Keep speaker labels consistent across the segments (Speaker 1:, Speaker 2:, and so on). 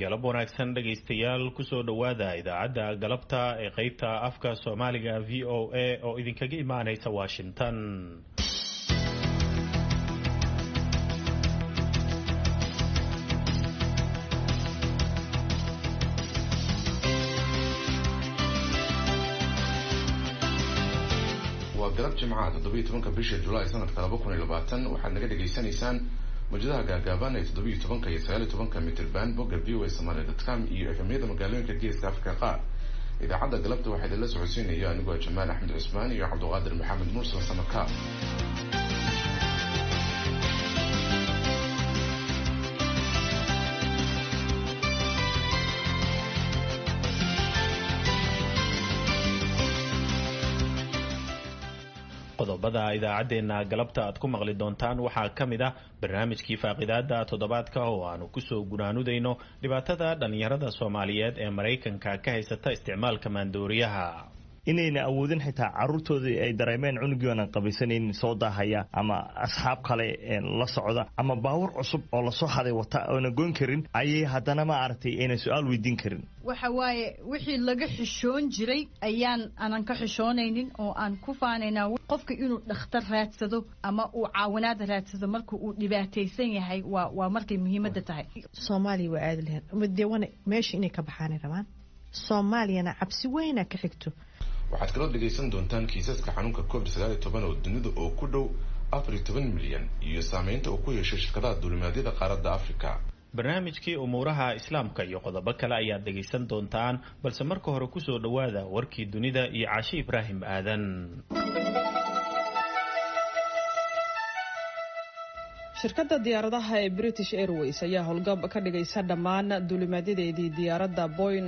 Speaker 1: galab wanaagsan dhegaystayaal kusoo dhowaada idaacadda galabta ee qeybta afka soomaaliga v o a oo idinkaga imaanaysa washington
Speaker 2: waa galab jimcaha toddobiiyo tobanka bisha julaay sanadka laba kun iyo labaatan waxaad naga dhagaysanaysaan mawjadaha gaagaaban ee toddobiiyo tobanka iyo sagaaliyo tobanka mitrban bogga v o a somalia dot com iyo efemyada magaalooyinka geeska afrika qaar idaacadda galabta waxaa idinla socodsiinaya anigoo jamaal axmed cusmaan iyo cabduqaadir maxamed mursal samaka
Speaker 1: qodobada idaacaddeenna galabta aad ku maqli doontaan waxaa ka mid ah barnaamijkii faaqidaada toddobaadka oo aanu kusoo gunaanudayno dhibaatada dhallinyarada soomaaliyeed ee maraykanka ka haysata isticmaalka maandooriyaha
Speaker 3: inayna awoodin xitaa caruurtoodii ay dareemeen cunugioona qabaysanan soo daahaya ama asxaab kale la socda ama baawur cusub oo lasoo haday wata oona goyn karin ayay haddana ma aragtay ayna su-aal weydiin karin
Speaker 4: waxa waaye wixii laga xishoon jiray ayaan aanan ka xishoonaynin oo aan ku faanaynaa qofka inuu dhakhtar raadsado ama uu caawinaad raadsado marka uu dhibaataysan yahay waa waa markay muhiimadda tahay
Speaker 5: soomaaliya waa aadi lahayn umadewana meesha inay ka baxaanay rabaan soomaaliyana cabsi weyna ka xigto
Speaker 2: waxaad kaloo dhegaysan doontaan kiisaska xanuunka covid sagaal iyo toban oo dunida oo ku dhow afar iyo toban milyan iyo saameynta uu ku yeeshay shirkadaha duulimaadyada qaaradda africa
Speaker 1: barnaamijkii umuuraha islaamka iyo qodobo kale ayaad dhegaysan doontaan balse marka hore kusoo dhowaada warkii dunida iyo caashi ibraahim aadan
Speaker 6: shirkadda diyaaradaha ee british airways ayaa howlgab ka dhigaysa dhammaan duulimaadyadeedii diyaaradda boyn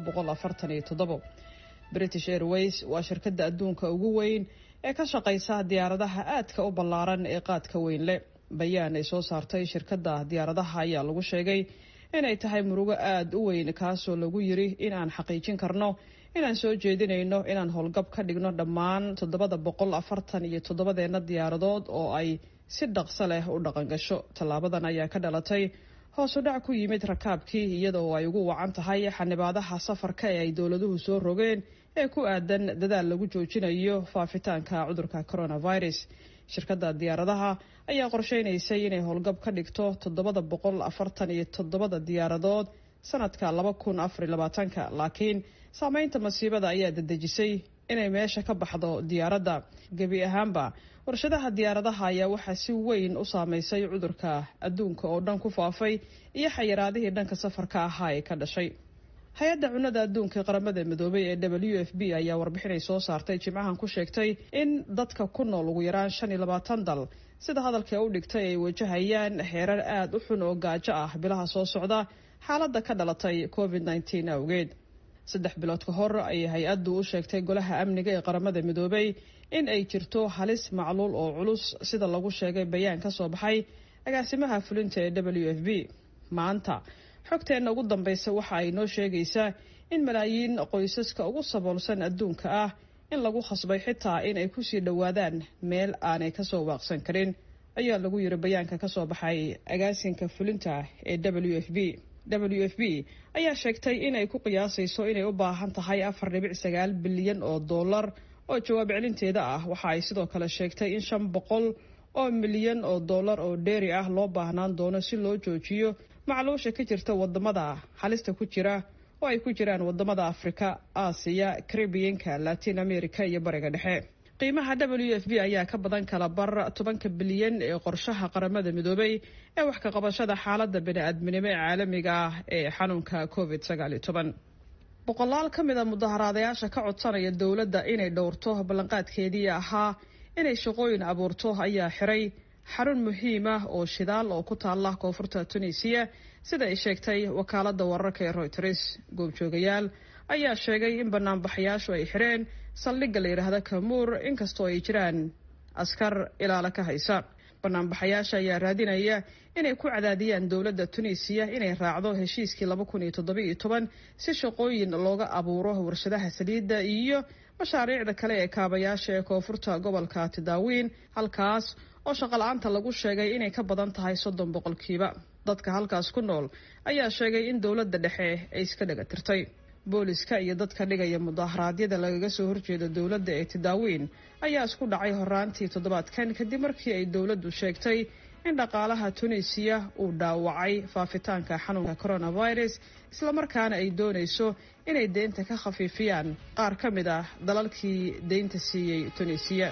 Speaker 6: british airways waa shirkadda adduunka ugu weyn ee ka shaqaysa diyaaradaha aadka u ballaaran ee qaadka weyn leh bayaan ay soo saartay shirkadda diyaaradaha ayaa lagu sheegay inay tahay murugo aada u weyn kaasoo lagu yiri in aan xaqiijin karno inaan soo jeedinayno inaan howlgab ka dhigno dhammaan toddobada boqol afartan iyo toddobadeenna diyaaradood oo ay si dhaqso leh u dhaqangasho tallaabadan ayaa ka dhalatay hoos u dhac ku yimid rakaabkii iyadoo ay ugu wacan tahay xanibaadaha safarka ee ay dowladuhu soo rogeen ee ku aadan dadaal lagu joojinayo faafitaanka cudurka coronavirus shirkadda diyaaradaha ayaa qorsheynaysay inay howlgab ka dhigto toddobada boqol afartan iyo toddobada diyaaradood sanadka laba kun afariy labaatanka laakiin saameynta masiibada ayaa dedejisay inay meesha ka baxdo diyaaradda gebi ahaanba warshadaha diyaaradaha ayaa waxaa si weyn u saameysay cudurka adduunka oo dhan ku faafay iyo xayiraadihii dhanka safarka ahaa ee ka dhashay hay-adda cunnada adduunka qaramada midoobay ee w f b ayaa warbixinay soo saartay jimcahan ku sheegtay in dadka ku nool ugu yaraan shan iyo labaatan dal sida hadalka u dhigtay ay wajahayaan xeerar aada u xun oo gaajo ah bilaha soo socda xaaladda ka dhalatay covid nneteen awgeed saddex bilood ka hor ayay hay-addu u sheegtay golaha amniga ee qaramada midoobay in ay jirto halis macluul oo culus sida lagu sheegay bayaan ka soo baxay agaasimaha fulinta ee w f b maanta xogteenna ugu dambaysa waxa ay noo sheegaysaa in malaayiin qoysaska ugu saboolsan adduunka ah in lagu khasbay xitaa in ay kusii dhowaadaan meel aanay kasoo waaqsan karin ayaa lagu yiri bayaanka kasoo baxay agaasinka fulinta ee w f b w f b ayaa sheegtay inay ku qiyaasayso inay u baahan tahay afar dhibic sagaal bilyan oo dollar oo jawaab celinteeda ah waxa ay sidoo kale sheegtay in shan boqol oo milyan oo dollar oo dheeri ah loo baahnaan doono si loo joojiyo macluusha ka jirta wadamada halista ku jira oo ay ku jiraan wadamada afrika aasiya caribiyanka latin america iyo bariga dhexe qiimaha w f b ayaa ka badan kala bar tobanka bilyan ee qorshaha qaramada midoobay ee wax ka qabashada xaalada bani-aadminimo ee caalamiga ah ee xanuunka covid sagaaliyo toban boqolaal ka mid a mudaharaadayaasha ka codsanaya dowladda inay dhowrto ballanqaadkeedii ahaa inay shaqooyin abuurto ayaa xiray xarun muhiim ah oo shidaal oo ku taala koonfurta tunisiya sida ay sheegtay wakaalada wararka ee royters goobjoogayaal ayaa sheegay in banaanbaxayaashu ay xireen saldhigga la yidhaahda kamuur inkastoo ay jiraan askar ilaalo ka haysa banaanbaxayaasha ayaa raadinaya inay ku cadaadiyaan dowladda tunisiya inay raacdo heshiiskii laba kun iyo toddobiiyo toban si shaqooyin looga abuuro warshadaha saliidda iyo mashaariicda kale ee kaabayaasha ee koonfurta gobolka tidaawiin halkaas oo shaqala-aanta lagu sheegay inay ka badan tahay soddon boqolkiiba dadka halkaas ku nool ayaa sheegay in dowladda dhexe ay iska dhaga tirtay booliska iyo dadka dhigaya mudaharaadyada lagaga soo horjeeda dowladda ee tidaawiin ayaa isku dhacay horaantii toddobaadkan kadib markii ay dowladdu sheegtay in dhaqaalaha tunisiya uu dhaawacay faafitaanka xanuunka coronavirus islamarkaana ay doonayso inay deynta ka khafiifiyaan qaar ka mid ah dalalkii deynta siiyey tunisiya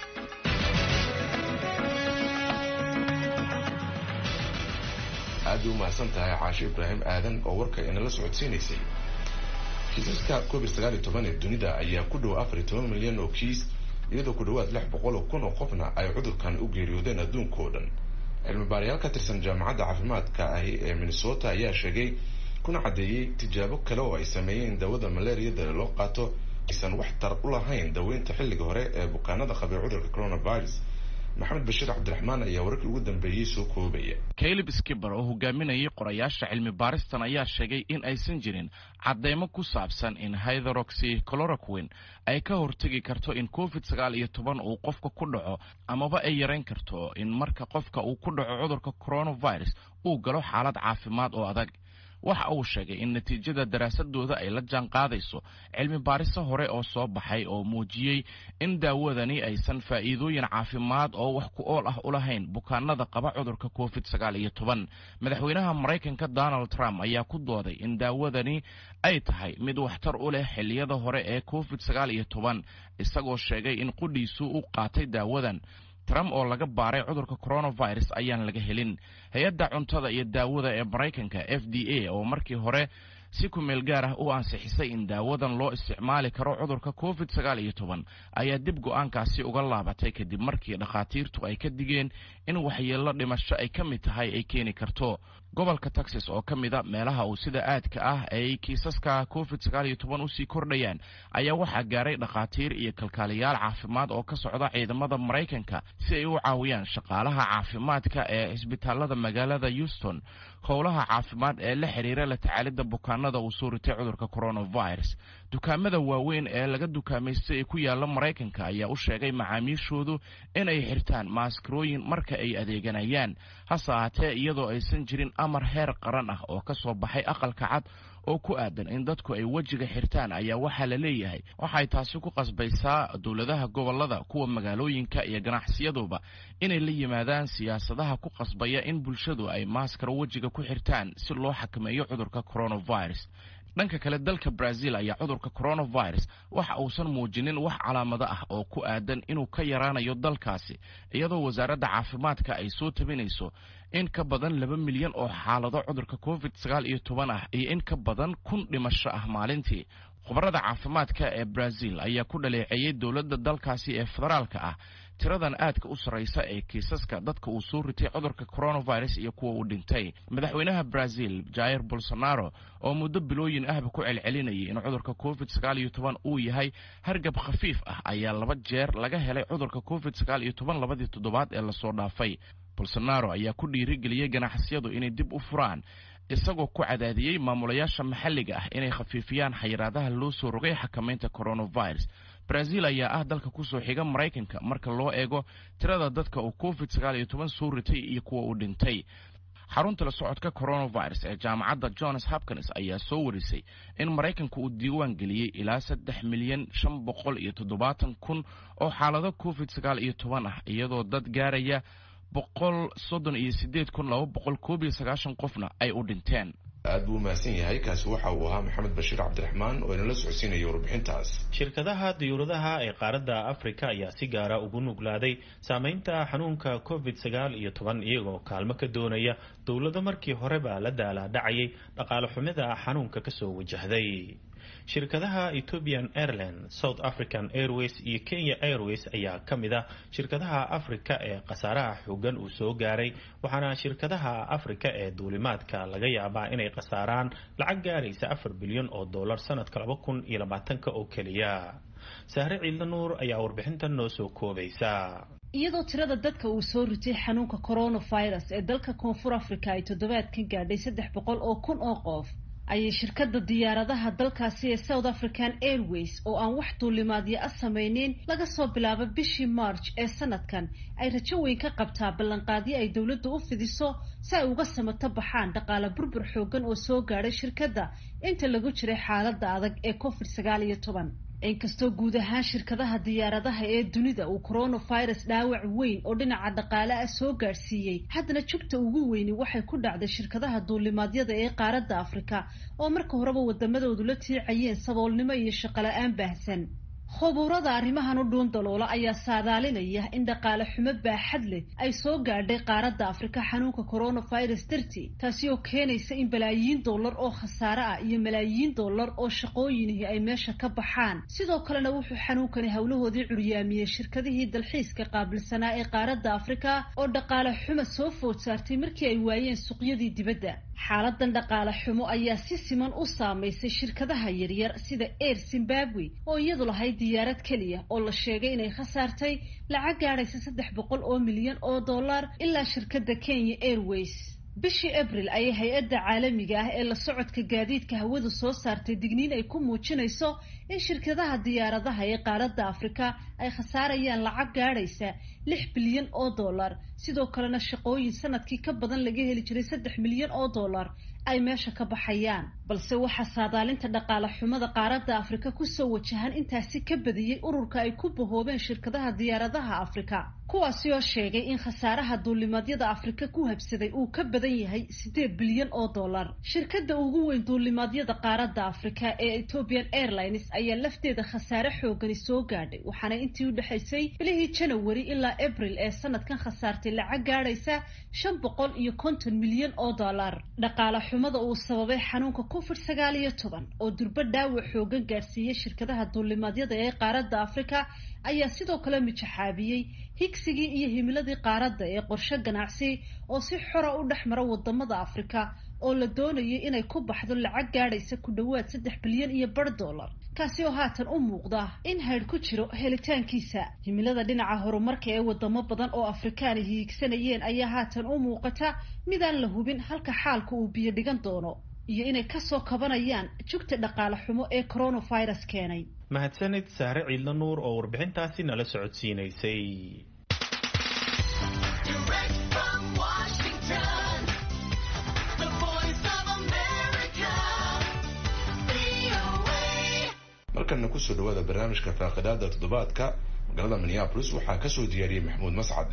Speaker 2: aad bay u mahadsan tahay caashe ibraahim aadan oo warka inala socodsiinaysay kiisaska covid sagaal iyo toban ee dunida ayaa ku dhow afar iyo toban milyan oo kiis iyadoo ku dhawaad lix boqol oo kun oo qofna ay cudurkan u geeriyoodeen adduunka oo dhan cilmi baarayaal ka tirsan jaamacadda caafimaadka ahi ee minnesota ayaa sheegay kuna caddeeyey tijaabo kale oo ay sameeyeen daawada malaariyada loo qaato aysan wax tar u lahayn daweynta xilliga hore ee bukaanada qabay cudurka coronavirus maxamed bashiir cabdiraxmaan ayaa wararkii ugu dambeeyey soo koobaya
Speaker 7: caleb skiber oo hogaaminayay qorayaasha cilmi baaristan ayaa sheegay in aysan jirin cadeymo ku saabsan in hytheroxy cloroquin ay ka hortegi karto in covid sagaal iyo toban uu qofka ku dhaco amaba ay yarayn karto in marka qofka uu ku dhaco cudurka coronavirus uu galo xaalad caafimaad oo adag waxa uu sheegay in natiijada daraasadooda ay la jaan qaadayso cilmi baariso hore oo soo baxay oo muujiyey in daawadani aysan faa'iidooyin caafimaad oo wax ku ool ah u lahayn bukaanada qaba cudurka covid sagaal iyo toban madaxweynaha maraykanka donald trump ayaa ku dooday in daawadani ay tahay mid waxtar u leh xilliyada hore ee covid sagaal iyo toban isagoo sheegay in qudhiisu u qaatay daawadan trump oo laga baaray cudurka coronavirus ayaan laga helin hay-adda cuntada iyo daawada ee maraykanka f d a oo markii hore si kumeel gaar ah u ansixisay in daawadan loo isticmaali karo cudurka covid sagaal iyo toban ayaa dib go-aankaasi uga laabatay kadib markii dhakhaatiirtu ay ka digeen in waxyeello dhimasho ay ka mid tahay ay keeni karto gobolka texas oo ka mida meelaha uu sida aadka ah ay kiisaska covid sagaal iyo toban usii kordhayaan ayaa waxaa gaaray dhakhaatiir iyo kalkaaliyaal caafimaad oo ka socda ciidamada maraykanka si ay u caawiyaan shaqaalaha caafimaadka ee cisbitaalada magaalada houston howlaha caafimaad ee la xiriira la tacaalidda bukaanada uu soo ritay cudurka coronavirus dukaamada waaweyn ee laga dukaamaystay ee ku yaala maraykanka ayaa u sheegay macaamiishoodu inay xirtaan maaskarooyin marka ay adeeganayaan hase ahaatee iyadoo aysan jirin amar heer qaran ah oo ka soo baxay aqalka cad oo ku aadan in dadku ay wejiga xirtaan ayaa waxaa la leeyahay waxay taasi ku qasbaysaa dowladaha gobolada kuwa magaalooyinka iyo ganacsiyaduba inay la yimaadaan siyaasadaha ku qasbaya in bulshadu ay maaskaro wejiga ku xirtaan si loo xakameeyo cudurka coronavirus dhanka kale dalka brazil ayaa cudurka coronavirus waxa uusan muujinin wax calaamado ah oo ku aadan inuu ka yaraanayo dalkaasi iyadoo wasaaradda caafimaadka ay soo tabinayso in ka badan laba milyan oo xaalado cudurka covid sagaal iyo toban ah iyo in ka badan kun dhimasho ah maalintii khubarada caafimaadka ee brazil ayaa ku dhaleeceeyey dowladda dalkaasi ee federaalka ah tiradan aadka u sarraysa ee kiisaska dadka uu soo ritay cudurka coronavirus iyo kuwa uu dhintay madaxweynaha brazil jair bolsonaro oo muddo bilooyin ahba ku celcelinayay in cudurka covid sagaal iyo toban uu yahay hargab khafiif ah ayaa laba jeer laga helay cudurka covid sagaal iyo toban labadii toddobaad ee lasoo dhaafay bolsonaro ayaa ku dhiirigeliyey ganacsiyadu inay dib u furaan isagoo ku cadaadiyey maamulayaasha maxalliga ah inay khafiifiyaan xayiraadaha loo soo rogay xakamaynta coronavirus brazil ayaa ah dalka kusoo xiga maraykanka marka loo eego tirada dadka uu covid sagaal iyo toban soo ritay iyo kuwa uu dhintay xarunta la socodka coronavirus ee jaamacadda johns hopkins ayaa soo warisay in maraykanka uu diiwaan geliyey ilaa saddex milyan shan boqol iyo toddobaatan kun oo xaalado covid sagaal iyo toban ah iyadoo dad gaaraya boqol soddon iyo sideed kun laba boqol koob iyo sagaashan qofna ay u dhinteen
Speaker 2: aad buu umahadsan yahay kaasi waxa uu ahaa maxamed bashiir cabdiraxmaan oo inala socodsiinaya warbixintaas
Speaker 1: shirkadaha diyuuradaha ee qaaradda afrika ayaa si gaara ugu nuglaaday saameynta xanuunka covid sagaal iyo toban iyagoo kaalmo ka doonaya dowlado markii horeba la daalaadhacayay dhaqaale xumida xanuunka kasoo wajahday shirkadaha ethiopian airline south african airways iyo kenya airways ayaa ka mid ah shirkadaha afrika ee khasaaraha xoogan uu soo gaaray waxaana shirkadaha afrika ee duulimaadka laga yaabaa inay khasaaraan lacag gaaraysa afar bilyan oo dollar sanadka laba kun iyo labaatanka oo keliya sahre ciidla nuur ayaa warbixintan noo soo koobaysa
Speaker 8: iyadoo tirada dadka uu soo ritay xanuunka coronavirus ee dalka koonfur africa ay toddobaadkan gaadhay saddex boqol oo kun oo qof ayay shirkadda diyaaradaha dalkaasi ee south african airways oo aan wax duulimaadyo a samayneyn laga soo bilaabo bishii march ee sanadkan ay rajo weyn ka qabtaa ballanqaadyo ay dowladdu u fidiso si ay uga samato baxaan dhaqaale burbur xoogan oo soo gaadhay shirkadda inta lagu jiray xaaladda adag ee covid sagaal iyo toban inkastoo guud ahaan shirkadaha diyaaradaha ee dunida uu coronavirus dhaawac weyn oo dhinaca dhaqaale ah soo gaadhsiiyey haddana jugta ugu weyni waxay ku dhacday shirkadaha duulimaadyada ee qaaradda afrika oo marka horeba wadamadoodu la tiicayeen saboolnimo iyo shaqola-aan baahsan khubuurada arrimahan u dhuun daloola ayaa saadaalinaya in dhaqaale xumo baaxad leh ay soo gaadhay qaaradda afrika xanuunka coronavirus dartii taasi oo keenaysa in balaayiin dollar oo khasaare ah iyo malaayiin dollar oo shaqooyinihi ay meesha ka baxaan sidoo kalena wuxuu xanuunkani howlahoodii curyaamiyey shirkadihii dalxiiska qaabilsanaa ee qaaradda afrika oo dhaqaale xumo soo food saartay markii ay waayeen suuqyadii dibadda xaaladan dhaqaale xumo ayaa si siman u saamaysay shirkadaha yaryar sida air zimbabwe oo iyadu lahayd diyaarad keliya oo la sheegay inay khasaartay lacag gaadhaysa saddex boqol oo milyan oo dollar ilaa shirkadda kenya airways bishii abril ayay hay-adda caalamiga ah ee la socodka gaadiidka hawadu soo saartay digniin ay ku muujinayso in shirkadaha diyaaradaha ee qaaradda afrika ay khasaarayaan lacag gaadhaysa lix bilyan oo dollar sidoo kalena shaqooyin sanadkii ka badan laga heli jiray saddex milyan oo dollar ay meesha ka baxayaan balse waxaa saadaalinta dhaqaale xumada qaaradda afrika kusoo wajahan intaasi ka badiyey ururka ay ku bahoobeen shirkadaha diyaaradaha afrika kuwaasi oo sheegay in khasaaraha duulimaadyada afrika ku habsaday uu ka badan yahay siddeed bilyan oo dollar shirkadda ugu weyn duulimaadyada qaaradda afrika ee ethiopian airlines ayaa lafteeda khasaare xoogani soo gaadhay waxaana intii u dhexaysay bilihii janawari ilaa abril ee sanadkan khasaartay lacag gaadhaysa shan boqol iyo konton milyan oo dollar dhaqaale xumada uu sababay xanuunka covid sagaal iyo toban oo durbo dhaawac xoogan gaadhsiiyey shirkadaha duulimaadyada ee qaaradda afrika ayaa sidoo kale mijaxaabiyey higsigii iyo himiladii qaaradda ee qorshe ganacsi oo si xora u dhex mara wadamada afrika oo la doonayay inay ku baxdo lacag gaadhaysa ku dhowaad saddex bilyan iyo bar dollar kaasi oo haatan u muuqda in haydh ku jiro helitaankiisa himilada dhinaca horumarka ee wadamo badan oo afrikaani hiigsanayeen ayaa haatan u muuqata midaan la hubin halka xaalka uu biyo dhigan doono iyo inay kasoo kabanayaan jugta dhaqaale xumo ee coronavirus keenay
Speaker 1: mahadsanid saare ciidla nuur oo warbixintaasi nala socodsiinaysay
Speaker 2: markana kusoo dhawaada barnaamijka faaqidaada toddobaadka magaalada minneabolis waxaa kasoo diyaariyey maxamuud mascade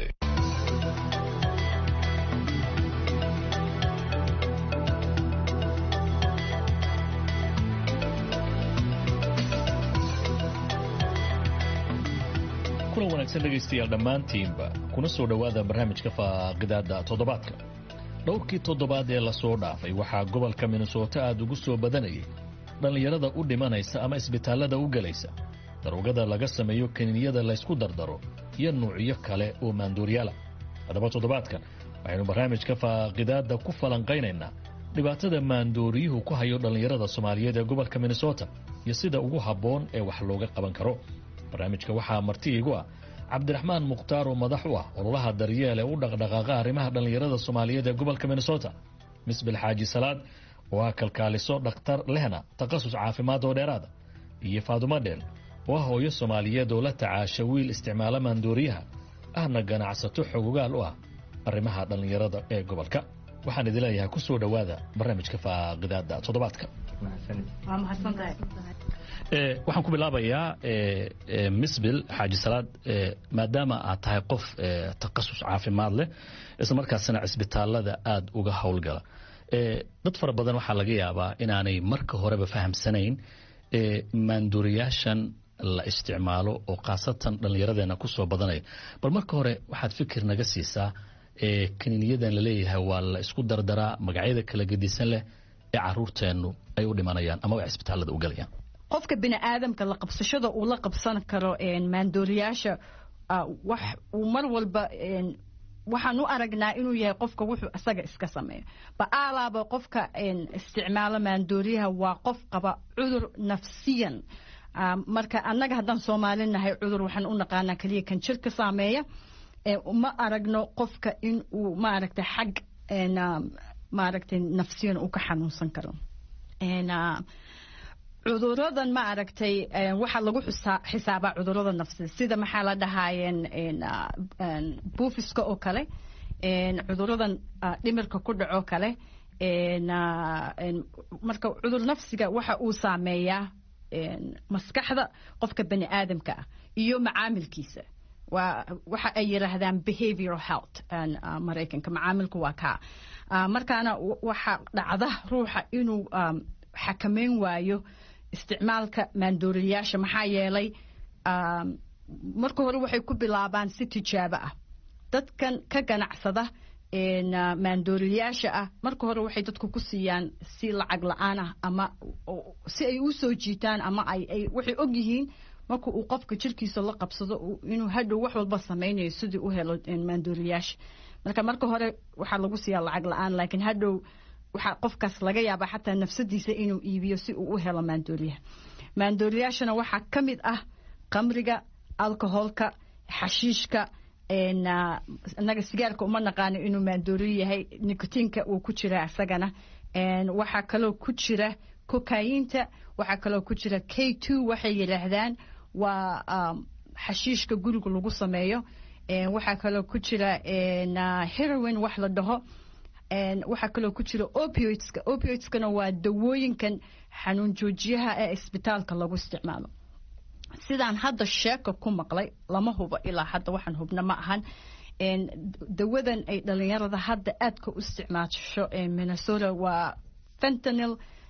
Speaker 9: kulan wanaagsan dhegaystayaal dhammaantiinba kuna soo dhowaada barnaamijka faaqidaada toddobaadka dhowrkii toddobaad ee lasoo dhaafay waxaa gobolka minnesota aada ugu soo badanayay dhallinyarada u dhimanaysa ama isbitaallada u gelaysa daroogada laga sameeyo kaniiniyada laysku dardaro iyo nuucyo kale oo maanduuryaala haddaba toddobaadkan waxaynu barnaamijka faaqidaadda ku falanqaynaynaa dhibaatada maandooriyuhu ku hayo dhallinyarada soomaaliyeed ee gobolka minnesota iyo sida ugu habboon ee wax looga qaban karo barnaamijka waxaa marti iigu ah cabdiraxmaan mukhtaar oo madax u ah ololaha daryeel ee u dhaqdhaqaaqa arrimaha dhallinyarada soomaaliyeed ee gobolka minnesota misbil xaaji salaad oo ah kalkaaliso dhakhtar lehna takhasus caafimaad oo dheeraada iyo faadumo dheel oo ah hooyo soomaaliyeed oo la tacaasha wiil isticmaala maandooriyaha ahna ganacsato xogogaal u ah arrimaha dhallinyarada ee gobolka waxaan idin leeyahay ku soo dhowaada barnaamijka faaqidaada toddobaadka waxaan ku bilaabayaa misbil xaaji salaad maadaama aad tahay qof takhasus caafimaad leh isla markaasna cisbitaalada aada uga howlgala dad fara badan waxaa laga yaabaa inaanay marka horeba fahamsanayn maanduuriyaashan la isticmaalo oo khaasatan dhallinyaradeena kusoo badanaya bal marka hore waxaad fikir naga siisaa kaniiniyadan laleeyahay waa la isku dardaraa magacyada kala gedisan leh ee caruurteennu ay u dhimanayaan ama ay cisbitaalada u galayaan
Speaker 4: qofka bini aadamka la qabsashada uu la qabsan karo maandooriyaasha wax uu mar walba waxaan u aragnaa inuu yahay qofka wuxuu isaga iska sameeyo ba'aalaaba qofka isticmaalo maandooriyaha waa qof qaba cudur nafsiyan marka annaga haddaan soomaali nahay cudur waxaan u naqaanaa keliya kan jirka saameeya ma aragno qofka in uu maaragtay xag maaragtay nafsiyan uu ka xanuunsan karo cuduradan ma aragtay waxaa lagu xisaabaa cudurada nafsi sida maxaa la dhahaayeen buufiska oo kale cuduradan dhimirka ku dhaco kale marka cudur nafsiga waxa uu saameeyaa maskaxda qofka bani aadamka ah iyo macaamilkiisa waxa ay yiraahdaan behavioral health maraykanka macaamilku waa kaa markaana waxa dhacda ruuxa inuu xakameyn waayo isticmaalka maandooriyaasha maxaa yeelay marka hore waxay ku bilaabaan si tijaabo ah dadkan ka ganacsada maandooriyaasha ah marka hore waxay dadku ku siiyaan si lacag la-aan ah ama si ay u soo jiitaan ama ay waxay og yihiin marka uu qofka jirkiisa la qabsado inuu hadhow wax walba samaynayo sidii u helo maandooriyaasha marka marka hore waxaa lagu siiyaa lacag la-aan laakiin hadhow waxaa qofkaas laga yaabaa xataa nafsadiisa inuu iibiyo si uu u helo maandooriyaha maandooriyaashana waxaa ka mid ah qamriga alcoholka xashiishka inaga sigaarka uma naqaano inuu maandooriyo yahay nicotiinka uu ku jira isagana waxaa kaloo ku jira kokayinta waxaa kaloo ku jira k two waxay yidhaahdaan waa xashiishka guriga lagu sameeyo waxaa kaloo ku jira heroin wax la dhaho waxaa kaloo ku jira opioidska opioidskana waa dawooyinkan xanuun joojiyaha ee isbitaalka lagu isticmaalo sidaan hadda sheeka ku maqlay lama hubo ilaa hadda waxaan hubna ma ahan dawadan ay dhalinyarada hadda aadka u isticmaasho minnesota waa fentanil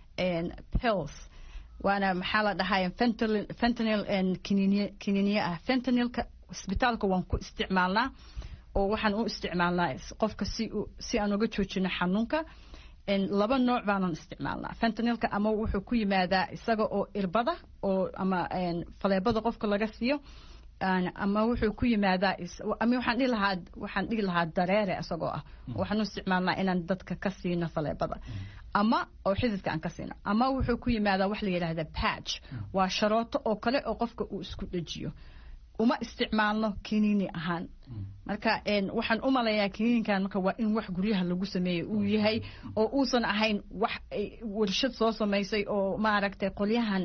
Speaker 4: pills waana maxaa la dhahay fentanil kininiye ah fentanilka isbitaalka waan ku isticmaalnaa oo waxaan u isticmaalnaa qofka si si aan uga joojino xanuunka laba nooc baanan isticmaalnaa fentanilka ama wuxuu ku yimaadaa isaga oo irbada oo ama faleebada qofka laga siiyo ama wuxuu ku yimaadaa ama waxaan dhihi lahaa waxaan dhihi lahaa dareere isagoo ah waxaan u isticmaalnaa inaan dadka ka siino faleebada ama oo xididka aan ka siino ama wuxuu ku yimaadaa wax la yidhaahda patch waa sharooto oo kale oo qofka uu isku dhejiyo uma isticmaalno kiniini ahaan marka waxaan u malayaa kiniinkan marka waa in wax guryaha lagu sameeyey uu yahay oo uusan ahayn wax warshad soo samaysay oo maaragtay qolyahan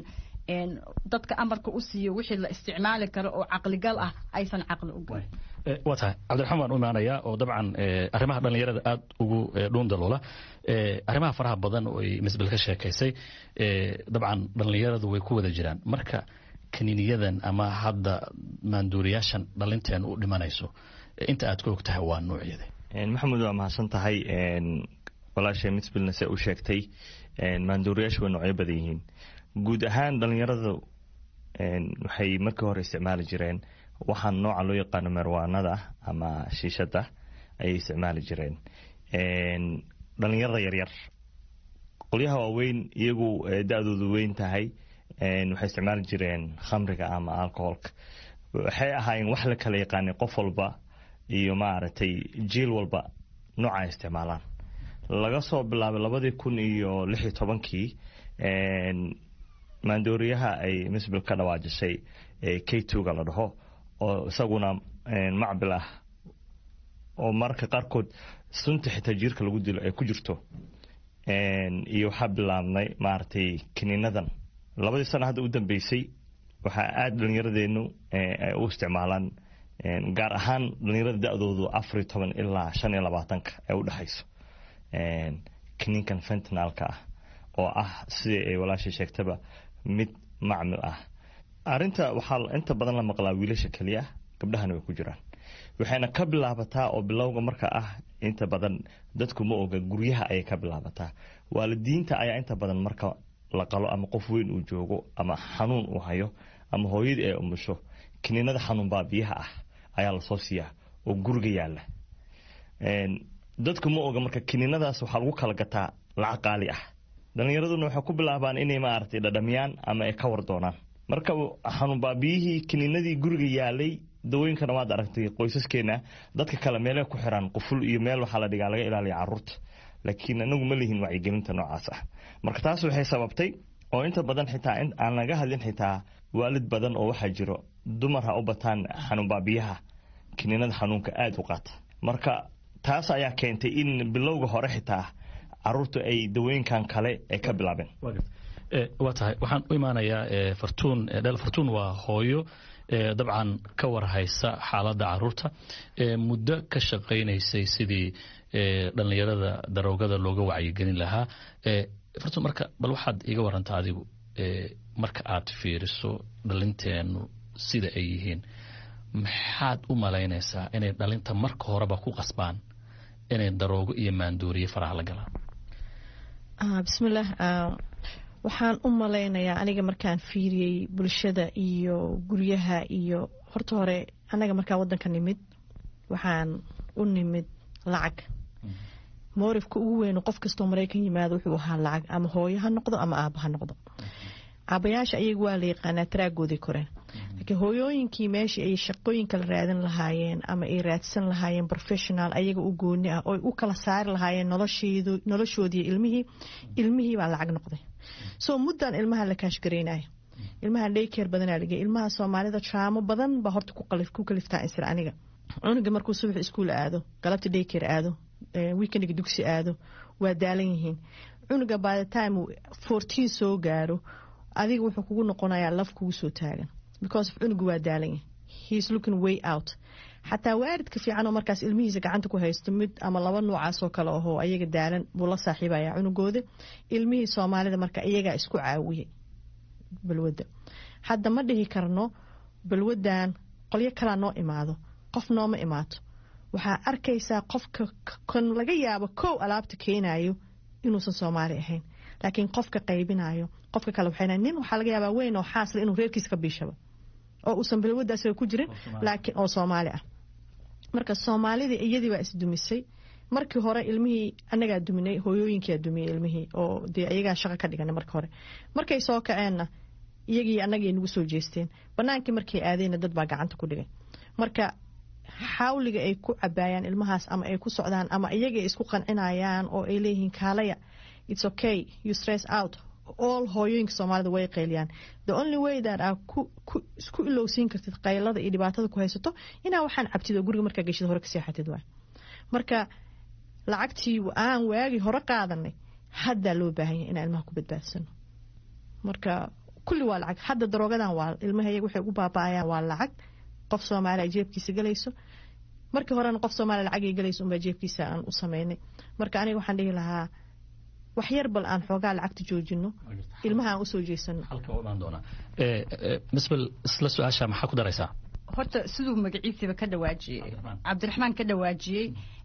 Speaker 4: dadka amarka u siiyo wixii la isticmaali karo oo caqligal ah aysan caqli u galin
Speaker 9: waa tahay cabdiraxmaan waan u imaanayaa oo dabcan arrimaha dhallinyarada aada ugu dhuundaloola arrimaha faraha badan oo ay misbel ka sheekaysay dabcan dhallinyaradu way ku wada jiraan marka kaniiniyadan ama hadda maanduuriyaashan dhalinteen u dhimanayso inta aad ka og tahay waa nuucyada
Speaker 3: maxamed waa mahadsan tahay walaashay misbilna se u sheegtay maanduuriyaashu way noocyo badan yihiin guud ahaan dhalinyaradu waxay markii hore isticmaali jireen waxaan nooca loo yaqaano marwaanada ama shiishada ayay isticmaali jireen dhalinyarada yaryar qolyaha waaweyn iyagu da-doodu weyn tahay waxay isticmaali jireen khamriga ama alcoholka waxay ahaayeen wax la kala yaqaanay qof walba iyo maaragtay jiil walba nooca ay isticmaalaan laga soo bilaabay labadii kun iyo lix iyo tobankii maandooriyaha ay misbil ka dhawaajisay k twoga la dhaho oo isaguna macbil ah oo mararka qaarkood sunta xitaa jiirka lagu dilo ay ku jirto iyo waxaa bilaabnay maaragtay kiniinadan labadii sano hadda u dambeysay waxaa aada dhallinyaradeenu u isticmaalaan gaar ahaan dhallinyarada da-doodu afariyo toban ilaa shan iyo labaatanka ee u dhexayso kiniinkan fentinalka ah oo ah sidii ay walaashay sheegtaba mid macmil ah arinta waxaa inta badan la maqlaa wiilasha keliya gabdhahana way ku jiraan waxayna ka bilaabataa oo bilowga marka ah inta badan dadku ma oga guryaha ayay ka bilaabataa waalidiinta ayaa inta badan marka la qalo ama qof weyn uu joogo ama xanuun uu hayo ama hooyadii ay umusho kiniinada xanuun baabiyaha ah ayaa lasoo siiyaa oo guriga yaala dadku ma oga marka kiniinadaas waxaa lagu kala gataa lacag qaali ah dhalinyaraduna waxay ku bilaabaan inay maaragtay dhadhamiyaan ama ay ka war doonaan marka xanuun baabiyihii kiniinadii guriga yaalay dawooyinkana waad aragtay qoysaskeena dadka kale meelay ku xiraan quful iyo meel waxaa la dhigaa laga ilaaliya caruurta laakiin anagu ma lihin wacyigelinta noocaas ah marka taas waxay sababtay oo inta badan xitaa aan laga hadlin xitaa waalid badan oo waxaa jiro dumar ha u bataan xanuun baabiyaha kiniinada xanuunka aada u qaata marka taas ayaa keentay in bilowga hore xitaa caruurta ay dawooyinkan kale ay ka bilaabeen
Speaker 9: waa tahay waxaan u imaanayaa fartuun dhel fartuun waa hooyo dabcan ka warhaysa xaaladda caruurta muddo ka shaqaynaysay sidii dhallinyarada daroogada looga wacyigelin lahaa fartuun marka bal waxaad iga warantaa adigu marka aad fiiriso dhalinteenu sida ay yihiin maxaad u malaynaysaa inay dhalinta marka horeba ku qasbaan inay daroogo iyo maandooriye faraha la galaan
Speaker 5: bismillaah waxaan u malaynayaa aniga markaan fiiriyey bulshada iyo guryaha iyo horta hore anaga markaan wadanka nimid waxaan u nimid lacag moorifka ugu weyn qof kastoo maraykan yimaado wuxuu ahaa lacag ama hooyo ha noqdo ama aaba ha noqdo aabayaasha ayaga waa la yaqaanaa taraagooday koreen laakiin hooyooyinkii meeshii ay shaqooyinka la raadin lahaayeen ama ay raadsan lahaayeen professional ayaga u gooni ah oo u kala saari lahaayeen noloshoodii ilmihii ilmihii baa lacag noqday soo muddan ilmaha la kaashgaraynayo ilmaha dhaykeer badanaa lageey ilmaha soomaalida jaamo badan baa horta ku kaliftaa isra aniga cunuga markuu subax iskuul aado galabta dhaykeer aado weekendiga dugsi aado waa daalan yihiin cunuga by the time fourteen soo gaaro adiga wuxuu kugu noqonayaa laf kugu soo taagan because of cunugu waa daalan yahay heis looking way out xataa waaridka fiican oo markaas ilmihiisa gacanta ku haysto mid ama laba noocaasoo kale ahoo ayaga daalan buu la saaxiibaya cunugooda ilmihii soomaalida marka iyagaa isku caawiyay balwadda hadda ma dhihi karno balwadan qolyo kalaa noo imaado qof nooma imaato waxaa arkaysaa qofka kan laga yaabo kow alaabta keenayo inuusan soomaali ahayn laakiin qofka qaybinayo qofka kale waxay nin waxaa laga yaabaa weyn oo xaasla inuu reerkiisa ka biishaba oo uusan balwadda asaga ku jirin laakiin oo soomaali ah marka soomaalidii iyadii baa isdumisay markii hore ilmihii anagaa duminay hooyooyinkaa dumiyey ilmihii oo dee ayagaa shaqo ka dhiganay marka hore markay soo kaceenna iyagii annagay nagu soo jeesteen banaankii markay aadeenna dad baa gacanta ku dhigay marka xawliga ay ku cabaayaan ilmahaas ama ay ku socdaan ama iyaga isku qancinayaan oo ay leeyihiin kaalaya its okay you stress out all hooyooyinka soomaalida way qayliyaan the only way that aa isku ilowsiin kartid qaylada iyo dhibaatada ku haysato inaa waxaan cabtid oo guriga markaa geshid hore ka seexatid waay marka lacagtii aan waagi hore qaadanay haddaa loo baahan yahay inaan ilmaha ku badbaadsano marka kulli waa lacag hadda daroogadan waa ilmaha iyaga waxay ugu baaba'ayaan waa lacag qof soomaaliya jeebkiisa galayso markii horena qof soomaaliya lacagay galayso unbaa jeebkiisa aan u sameynay marka aniga waxaan dhihi lahaa wax yar bal aan xoogaa lacagta joojino ilmaha aan usoo jeesano
Speaker 9: misbel isla su-aasha maxaa ku daraysaa
Speaker 4: horta siduu magaciisiiba ka dhawaajiyey cabdiraxmaan ka dhawaajiyey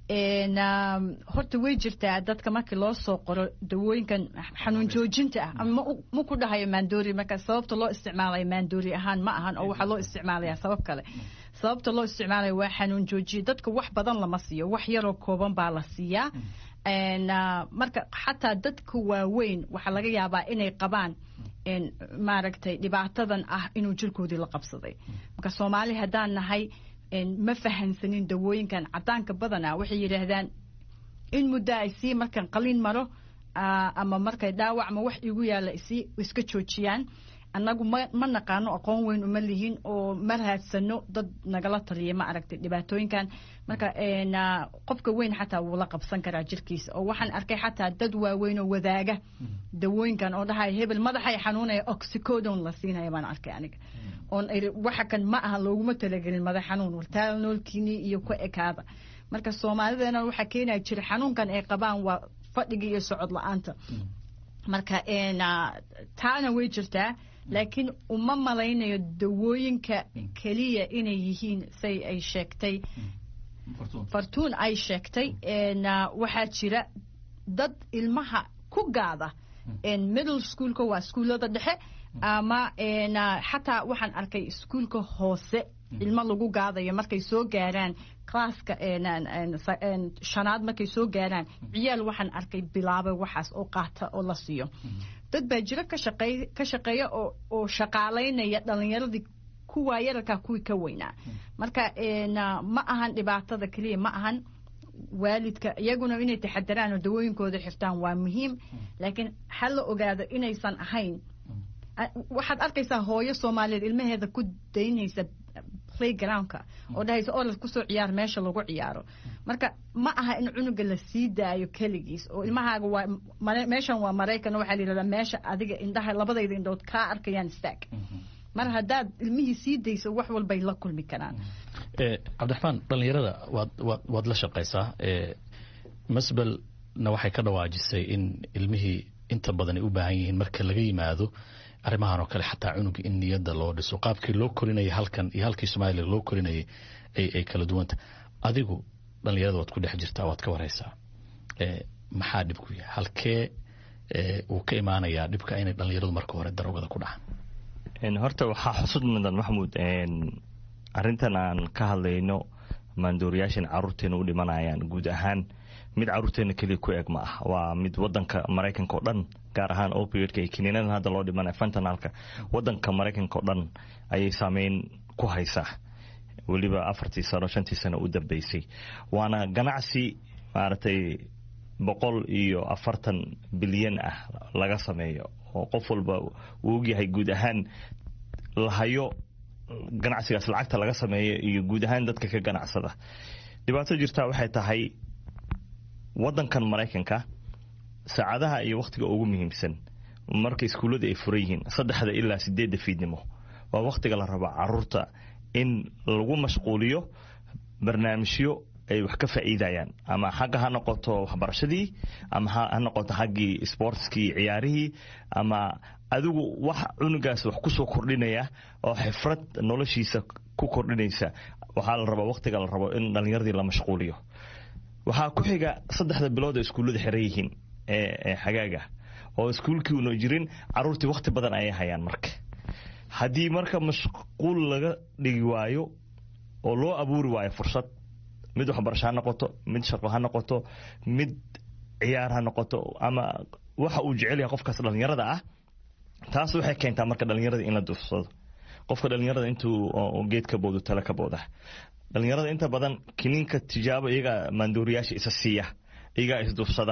Speaker 4: horta way jirtaa dadka markii loo soo qoro dawooyinkan xanuun joojinta ah ma ku dhahayo maandoori marka sababta loo isticmaalayo maandoori ahaan ma ahan oo waxaa loo isticmaalaya sabab kale sababta loo isticmaalayo waa xanuun joojiye dadka wax badan lama siiyo wax yaroo kooban baa la siiyaa marka xataa dadka waaweyn waxaa laga yaabaa inay qabaan maaragtay dhibaatadan ah inuu jirkoodii la qabsaday marka soomaali haddaan nahay ma fahansanin dawooyinkan cadaanka badana waxay yidhaahdaan in muddo ay sii markan qalin maro ama markay dhaawacma wax igu yaalla isii iska joojiyaan annagu ma naqaano aqoon weyn uma lihin oo ma raadsano dad nagala taliya ma aragtay dhibaatooyinkan marka qofka weyn xataa wuu la qabsan karaa jirkiisa oo waxaan arkay xataa dad waaweyn oo wadaaga dawooyinkan oo dhahaya hebel madaxay xanuunaya oxycodon la siinaya baan arkay aniga oon waxa kan ma aha looguma talagelin madax xanuun wartaal noolkiinii iyo ku ekaada marka soomaalideena waxaa keenaya jira xanuunkan ay qabaan waa fadhiga iyo socod la-aanta marka taana way jirtaa laakiin uma malaynayo dawooyinka keliya inay yihiin say ay sheegtay fartuun ay sheegtay waxaa jira dad ilmaha ku gaada middle schoolka waa iskuullada dhexe ama xataa waxaan arkay iskuulka hoose ilmo lagu gaadayo markay soo gaaraan classka shanaad markay soo gaaraan ciyaal waxaan arkay bilaabay waxaas oo qaata oo la siiyo dad baa jiro ka shaqeeya oo shaqaalaynaya dhalinyaradii kuwaa yararkaa kuwii ka weynaa marka ma ahan dhibaatada keliya ma ahan waalidka iyaguna inay taxadaraan oo dawooyinkooda xirtaan waa muhiim laakiin ha la ogaado inaysan ahayn waxaad arkaysaa hooyo soomaaliyeed ilmaheeda ku daynaysa playgroundka oo dhahaysa orad kusoo ciyaar meesha lagu ciyaaro marka ma aha in cunuga la sii daayo keligiis oo ilmahaaga waa meeshan waa maraykan waxaa la yidhahdaa meesha adiga indhaha labadayda indhood kaa arkayaan istaag mar haddaad ilmihii sii dayso wax walbay la kulmi karaan
Speaker 9: cabdiraxmaan dhallinyarada waad waad waad la shaqaysaa masbelna waxay ka dhawaajisay in ilmihii inta badan ay u baahan yihiin marka laga yimaado arrimahan oo kale xataa cunuga in niyadda loo dhiso qaabkii loo korinayay halkan iyo halkii soomaaliya loo korinayay ay ay kala duwanta adigu dhallinyarada waad ku dhex jirtaa waad ka waraysaa maxaa dhibku yahay halkee uu ka imaanayaa dhibka inay dhallinyaradu marka hore darogada ku dhacaan
Speaker 3: horta waxaa xusud mudan maxamuud arrintan aan ka hadlayno maandooriyaashan caruurteena u dhimanayaan guud ahaan mid caruurteena keliya ku eg ma ah waa mid wadanka maraykanka oo dhan gaar ahaan opioidka iyo kiniinadan hadda loo dhimanaya fentanalka wadanka maraykanka oo dhan ayay saameyn ku haysaa weliba afartii sano shantii sano u dambeysay waana ganacsi maaragtay boqol iyo afartan bilyan ah laga sameeyo oo qof walba uu ogyahay guud ahaan lahayo ganacsigaas lacagta laga sameeyo iyo guud ahaan dadka ka ganacsada dhibaato jirtaa waxay tahay wadankan maraykanka saacadaha iyo wakhtiga ugu muhiimsan marka iskuullada ay furan yihiin saddexda ilaa sideedda fiidnimo waa wakhtiga la rabo caruurta in lagu mashquuliyo barnaamijyo ay wax ka faa'iidayaan ama xagga ha noqoto waxbarashadii ama ha noqoto xaggii sportskii ciyaarihii ama adigu wax cunugaas wax ku soo kordhinaya oo xifrad noloshiisa ku kordhinaysa waxaa la rabaa wakhtiga la rabo in dhallinyaradii la mashquuliyo waxaa ku xiga saddexda bilood oo iskuullada xiran yihiin ee xagaaga oo iskuulkii una jirin caruurtii wakhti badan ayay hayaan marka haddii marka mashquul laga dhigi waayo oo loo abuuri waayo fursad mid waxbarasho ha noqoto mid shaqo ha noqoto mid ciyaar ha noqoto ama waxa uu jecel yahay qofkaas dhallinyarada ah taas waxay keentaa marka dhallinyarada in la duufsado qofka dhallinyarada intuu geed ka boodo tale ka booda dhallinyarada inta badan kiniinka tijaabo iyagaa maandooriyaasha isa siiya iyagaa isduufsada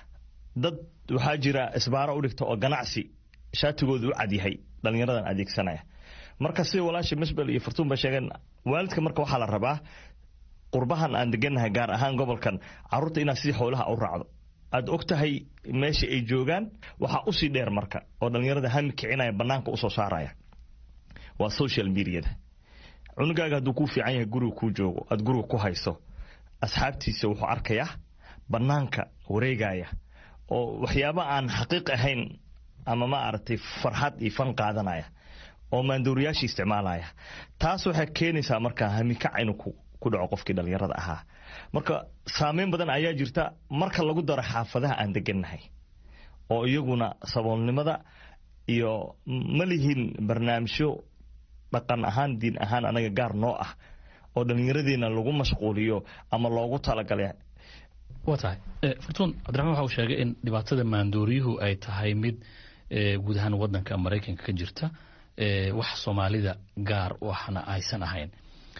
Speaker 3: dad waxaa jira isbaaro u dhigta oo ganacsi shaatigooda u cadyahay dhallinyaradan adeegsanaya marka sida walaasha misbel iyo furtuun ba sheegeen waalidka marka waxaa la rabaa qurbahan aan degannahay gaar ahaan gobolkan caruurta inaad sidii xoolaha u raacdo aad og tahay meesha ay joogaan waxaa usii dheer marka oo dhallinyarada hami kicinaya banaanka usoo saaraya waa social mediada cunugaaga hadduu kuu fiican yahay guriga kuu joogo aad guriga ku hayso asxaabtiisa wuxuu arkayaa banaanka wareegaya oo waxyaaba aan xaqiiq ahayn ama ma aragtay farxad iyo fan qaadanaya oo maandooriyaasha isticmaalaya taas waxay keenaysaa marka hamikac inuu ku dhaco qofkii dhallinyarada ahaa marka saameyn badan ayaa jirta marka lagu daro xaafadaha aan degannahay oo iyaguna saboolnimada iyo ma lihin barnaamijyo dhaqan ahaan diin ahaan anaga gaar noo ah oo dhallinyaradeena lagu mashquuliyo ama loogu talagalay
Speaker 9: waa tahay furtuun cabdiraxmaan waxa uu sheegay in dhibaatada maandooriyuhu ay tahay mid guud ahaan wadanka maraykanka ka jirta wax soomaalida gaar waxna aysan ahayn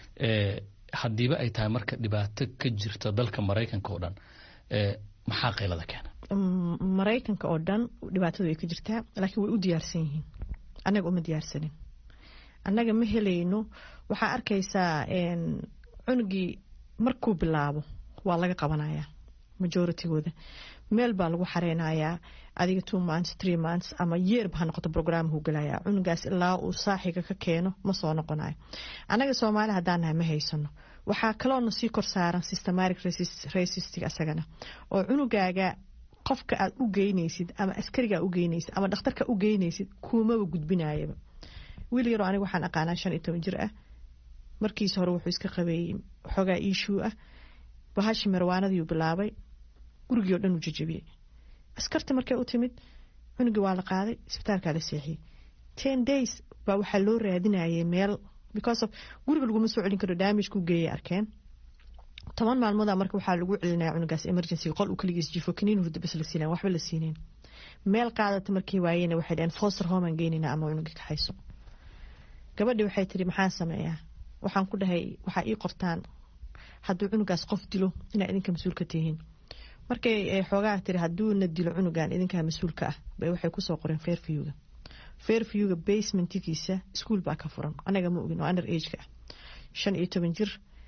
Speaker 9: haddiiba ay tahay marka dhibaato ka jirta dalka maraykanka oo dhan maxaa qaylada keena
Speaker 5: maraykanka oo dhan dhibaatadu way ka jirtaa laakiin way u diyaarsan yihiin annaga uma diyaarsanin annaga ma helayno waxaa arkaysaa cunugii markuu bilaabo waa laga qabanayaa majoritygooda meel baa lagu xareynayaa adiga two months three months ama yeerba ha noqoto programhu galaya cunugaas ilaa uu saaxiga ka keeno ma soo noqonayo annaga soomaali haddaan nahay ma haysano waxaa kaloona sii kor saaran systematic racistig asagana oo cunugaaga qofka aad u geynaysid ama askarigaa u geynaysid ama dhakhtarka u geynaysid kuumaba gudbinayaba wiil yaroo aniga waxaan aqaanaa shan iyo toban jir ah markiisa hore wuxuu iska qabeeyey xoogaa iishuu ah bahashi marwaanadiiu bilaabay gurigii oo dhan uu jajabiyey askarta markay u timid cunugii waa la qaaday isbitaalkaa la seexiyey ten days baa waxaa loo raadinayay meel because of guriga laguma soo celin karo damage ku geeyay arkeen toban maalmooda marka waxaa lagu celinaya cunugaas emergency qol uu kaligiis jifo kaniin hurda bas la siinaya waxba la siineen meel qaadata markii waayena waxay dhaheen foster home aan geynayna ama cunugii ka hayso gabadhii waxay tiri maxaan sameeyaa waxaan ku dhahay waxaa ii qortaan hadduu cunugaas qof dilo inaa idinka mas-uul ka tihiin markay xoogaa tiri hadduuna dilo cunugan idinkaa mas-uulka ah bay waxay kusoo qoreen fairviewga fairviewga basementigiisa iskuol baa ka furan anaga ma ogin oo under ageka ah shan iyo toban jir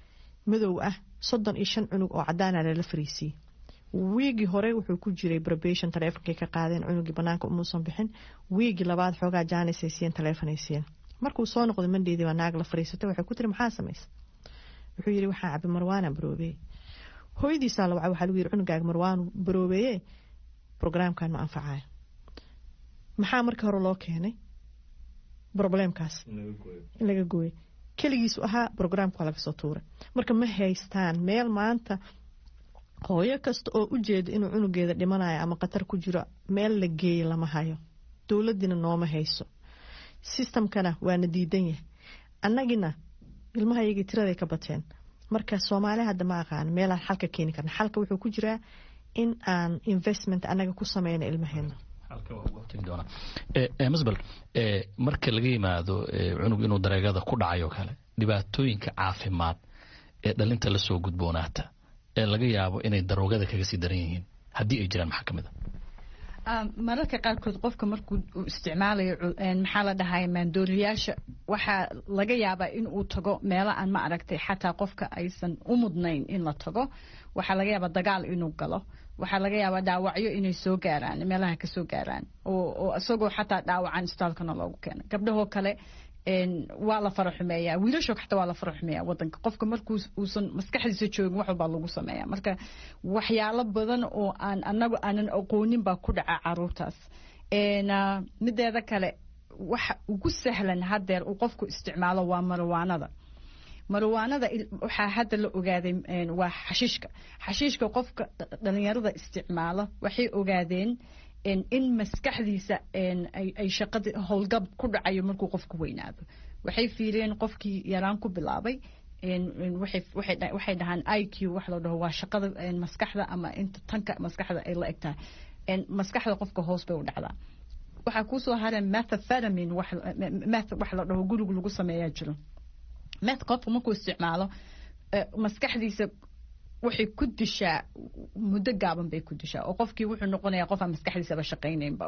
Speaker 5: madow ah soddon iyo shan cunug oo cadaana lala fariisiiyey wiigii hore wuxuu ku jiray probation taleefonkay ka qaadeen cunugii banaanka umuusan bixin wiigii labaad xoogaa jaanisay siiyeen taleefonay siiyeen markuu soo noqday mandheydii baa naag la fariisatay waxay ku tiri maxaa samaysa wuxuu yidhi waxaa cabi marwaana baroobeeye hooyadiisaa la wacay waxaa lagu yidhi cunugaaga marwaan baroobeeye brograamkan ma anfacayo maxaa markii hore loo keenay probleemkaas in laga gooyay keligiisu ahaa brograamka waa laga soo tuuray marka ma haystaan meel maanta hooyo kasta oo u jeeda inuu cunugeeda dhimanayo ama khatar ku jiro meel la geeya lama hayo dowladiina nooma hayso sistamkana waana diidan yahay annagina ilmaha iyagii tiraday ka bateen marka soomaaliya hadda ma aqaan meelaan xalka keeni karna xalka wuxuu ku jiraa in aan investment annaga ku sameyno ilmaheena
Speaker 9: masbel marka laga yimaado cunug inuu dareegada ku dhacayo kale dhibaatooyinka caafimaad ee dhalinta lasoo gudboonaata ee laga yaabo inay daroogada kaga sii daran yihiin haddii ay jiraan maxaa kamid
Speaker 4: a mararka qaarkood qofka markuu isticmaalayo maxaa la dhahay maandooriyaasha waxaa laga yaabaa in uu tago meelo aan ma aragtay xataa qofka aysan u mudnayn in la tago waxaa laga yaabaa dagaal inuu galo waxaa laga yaabaa dhaawacyo inay soo gaaraan meelaha kasoo gaaraan oo isagoo xataa dhaawacan isbitaalkana loogu keeno gabdhahoo kale waa la fara xumeeyaa wiilashoo xataa waa la fara xumeeyaa wadanka qofka markuu uusan maskaxdiisa joogin wax walbaa lagu sameeya marka waxyaalo badan oo aan anagu aanan aqoonin baa ku dhaca caruurtaas mideeda kale waxa ugu sahlan hadeer uu qofku isticmaalo waa marwaanada marwaanada waxaa hadda la ogaaday waa xashiishka xashiishka qofka dhalinyarada isticmaalo waxay ogaadeen in maskaxdiisa ay shaqada howlgab ku dhacayo markuu qofku weynaado waxay fiiriyeen qofkii yaraan ku bilaabay waxay dhahaan i q wax loo dhaho waa shaqada maskaxda ama inta tanka maskaxda ay la eg tahay maskaxda qofka hoos bay u dhacdaa waxaa kuusoo hareen methaphetamin meth wax la dhaho guriga lagu sameeyaa jiro meth qofka markuu isticmaalo maskaxdiisa waxay ku dishaa muddo gaaban bay ku dishaa oo qofkii wuxuu noqonayaa qof aan maskaxdiisaba shaqaynaynba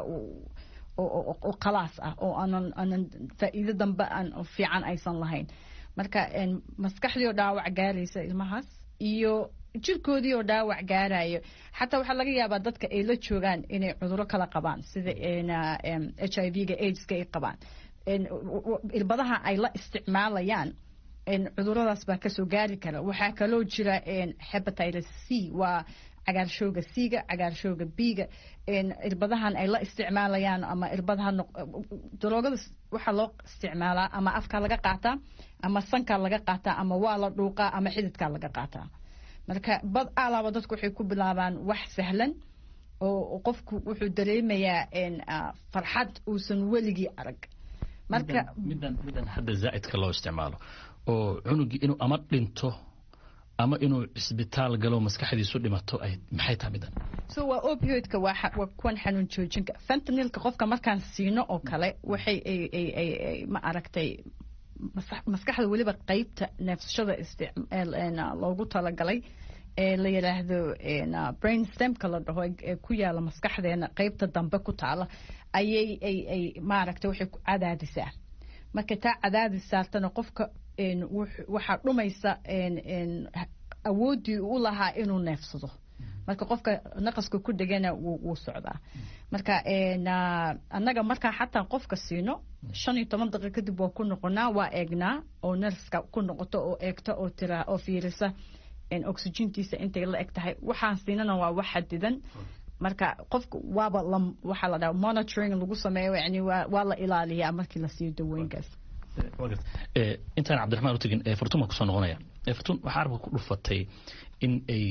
Speaker 4: oo khalaas ah oo aanan aanan faa'iido dambe aan fiican aysan lahayn marka maskaxdii oo dhaawac gaaraysa ilmahaas iyo jirkoodii oo dhaawac gaarayo xataa waxaa laga yaabaa dadka ay la joogaan inay cuduro kala qabaan sida h i v-ga aids-ka ay qabaan irbadaha ay la isticmaalayaan cuduradaas baa kasoo gaari kara waxaa kaloo jira hepatitis c waa cagaarshowga c-ga cagaarshowga b-ga irbadahan ay la isticmaalayaan ama irbadaha daroogada waxaa loo isticmaalaa ama afka laga qaataa ama sanka laga qaataa ama waa la dhuuqaa ama xididka laga qaataa marka bad alaaba dadku waxay ku bilaabaan wax sahlan oo qofku wuxuu dareemayaa farxad uusan weligii arag marka
Speaker 9: midan midan hadda zaa'idka loo isticmaalo oo cunugii inuu ama dhinto ama inuu cisbitaal galo maskaxdiisu dhimato ay maxay tahay midan
Speaker 4: so waa opioidka waa waa kuwan xanuun joojinka fentanilka qofka markaan siino oo kale waxay ay ma aragtay maskaxda weliba qeybta neefsashada loogu talagalay ee la yidhaahdo brain stemka la dhaho ee ku yaala maskaxdeena qeybta dambe ku taala ayay ay ay maaragtay waxay ku cadaadisaa marka taa cadaadis saartana qofka waxaa dhumaysa awooddii u lahaa inuu neefsado marka qofka naqaska ku dhegana wuu socdaa marka annaga markaa xataa qofka siino shan iyo toban daqiiq kadib waa ku noqonaa waa eegnaa oo nerska ku noqoto oo eegta oo tira oo fiirisa oxygentiisa intay la eg tahay waxaan siinana waa wax xadidan marka qofka waaba waxaa la dhaha monitoring lagu sameeyo yani waa la ilaaliyaa markii la siiyo dawooyinkaas
Speaker 9: intaan cabdiraxmaan u tegin fartun baan kusoo noqonaya fartun waxaa arabka ku dhufatay in ay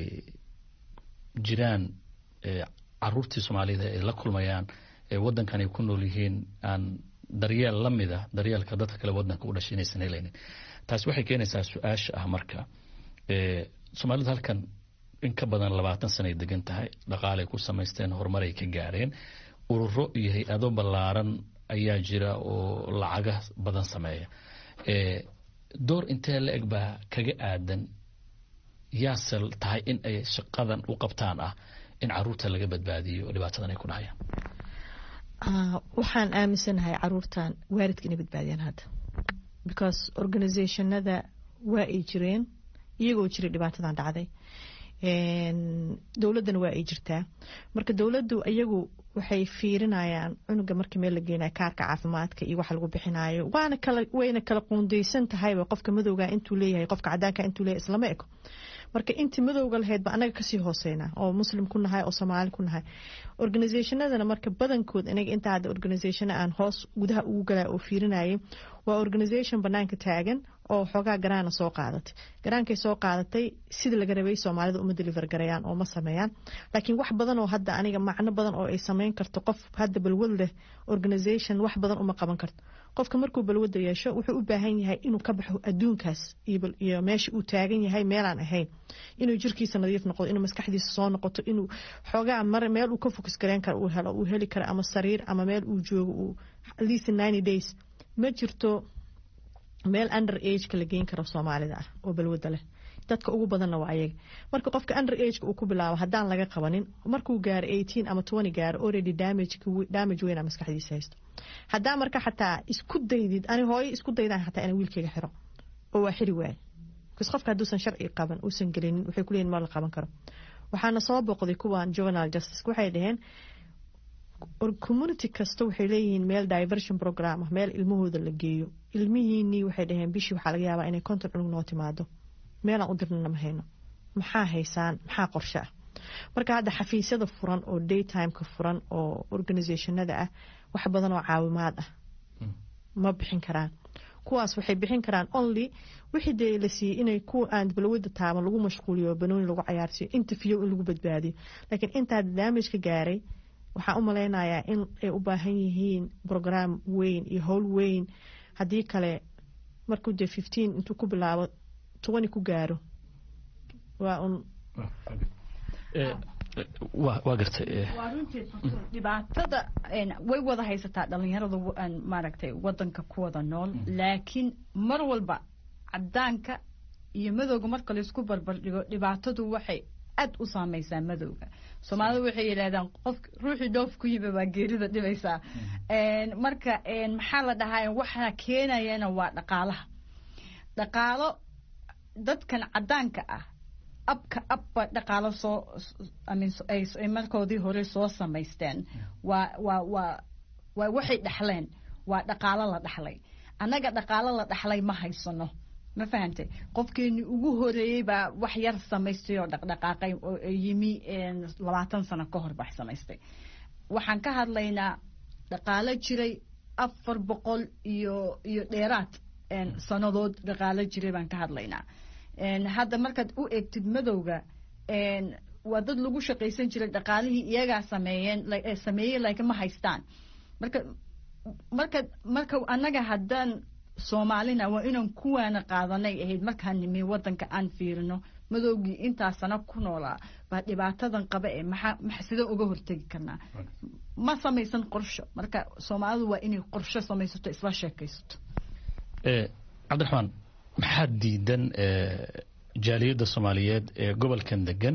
Speaker 9: jiraan caruurtii soomaalida ay la kulmayaan waddankan ay ku nool yihiin aan daryeel la mida daryeelka dadka kale waddanka u dhashay inaysan helaynin taasi waxay keenaysaa su-aasha ah marka soomaalidu halkan in ka badan labaatan sanay degan tahay dhaqaalay ku samaysteen horumaray ka gaareen ururo iyo hay-ado ballaaran ayaa jira oo lacaga badan sameeya door intee la eg baa kaga aadan yaase tahay in ay shaqadan u qabtaan ah in caruurta laga badbaadiyo oo dhibaatadan ay ku dhacayaan
Speaker 5: waxaan aaminsanahay caruurtan waalidka inay badbaadiyaan hadda because organizationada waa ay jireen iyagoo jira dhibaatadan dhacday dowladdana waa ay jirtaa marka dowladdu iyagu waxay fiirinayaan cunuga marka meel la geenayo kaarka caafimaadka iyo waxa lagu bixinayo waana kala wayna kala qoondeysan tahayba qofka madowga intuu leeyahay qofka cadaanka intuu leeyahay islama eko marka intii madowga lahayd ba anaga kasii hooseyna oo muslim ku nahay oo soomaali ku nahay organizationadana marka badankood inaga intaa hadda organizationa aan hoos gudaha ugu galaa oo fiirinayay waa organization banaanka taagan oo xoogaa garaana soo qaadatay garaankay soo qaadatay sida laga rabay soomaalida uma deliver garayaan oo ma sameeyaan laakiin wax badan oo hadda aniga macno badan oo ay sameyn karto qof hadda balwad leh organization wax badan uma qaban karto qofka markuu balwada yeesho wuxuu u baahan yahay inuu ka baxo adduunkaas iyo meesha uu taagan yahay meelaan ahayn inuu jirkiisa nadiif noqdo inuu maskaxdiisa soo noqoto inuu xoogaa mar meel uu ka fokus gareyn karo uu helo uu heli karo ama sariir ama meel uu joogo uu at least ninety days ma jirto meel under ageka la geyn karo soomaalida ah oo balwada leh dadka ugu badanna waa ayaga marka qofka under ageka uu ku bilaabo haddaan laga qabanin markuu gaaro eighteen ama twenty gaaro already damage damage weyn maskaxdiisa haysto haddaa marka xataa isku daydid ani hooyo isku daydaan xataa inaan wiilkayga xiro oo waa xiri waaye bcause qofka hadduusan sharci qaban uusan gelinin waxay kuleeyihin ma la qaban karo waxaana soo boqday kuwan juvenile justice waxay dhaheen community kasta waxay leeyihiin meel diversion program ah meel ilmahooda la geeyo ilmihiinii waxay dhaheen bishii waxaa laga yaabaa inay konton cunug noo timaado meelaan u dirnana ma hayno maxaa haysaan maxaa qorshe ah marka hadda xafiisyada furan oo daytimeka furan oo organizationada ah wax badan oo caawimaad ah ma bixin karaan kuwaas waxay bixin karaan only wixii dee la siiyey inay ku aan balwada taaban lagu mashquuliyo banooni lagu cayaarsiiyo interview in lagu badbaadiyo laakiin intaa damage ka gaaray waxaan u malaynayaa in ay u baahan yihiin program weyn iyo howl weyn haddii kale markuu dee fifteen intuu ku bilaabo twenty ku gaaro waa un
Speaker 9: waa gartay
Speaker 4: waa runtii dhibaatada way wada haysataa dhalinyarada maaragtay wadanka ku wada nool laakiin mar walba cadaanka iyo madowga marka laysku barbardhigo dhibaatadu waxay aad u saameysaa madowga soomaalida waxay yidhahdaan qof ruuxii dhoof ku yimi baa geerida dhibaysaa marka maxaa la dhahaa waxa keenayana waa dhaqaalaha dhaqaalo dadkan cadaanka ah abka abba dhaqaalo soo ay markoodii hore soo samaysteen waa waa waa waa waxay dhexleen waa dhaqaalo la dhexlay annaga dhaqaalo la dhexlay ma haysano ma fahantay qofkeenii ugu horeeyey baa wax yar samaystay oo dhaqdhaqaaqay oo yimi labaatan sano ka hor bax samaystay waxaan ka hadlaynaa dhaqaalo jiray afar boqol iyo iyo dheeraad sannadood dhaqaalo jiray baan ka hadlaynaa hadda markaad u eegtid madowga waa dad lagu shaqaysan jiray dhaqaalihii iyagaa sameeyeen sameeyey laakiin ma haystaan marka marka marka annaga haddaan soomaalina waa inaan kuwaana qaadanay ahayd markaan nimi wadanka aan fiirino madowgii intaa sano ku noolaa baa dhibaatadan qaba ee maxaa sidee uga hortegi karnaa ma samaysan qorsho marka soomaalidu waa inay qorsho samaysato isla sheekaysato
Speaker 9: cabdiraxmaan maxaa diidan jaaliyadda soomaaliyeed ee gobolkan degan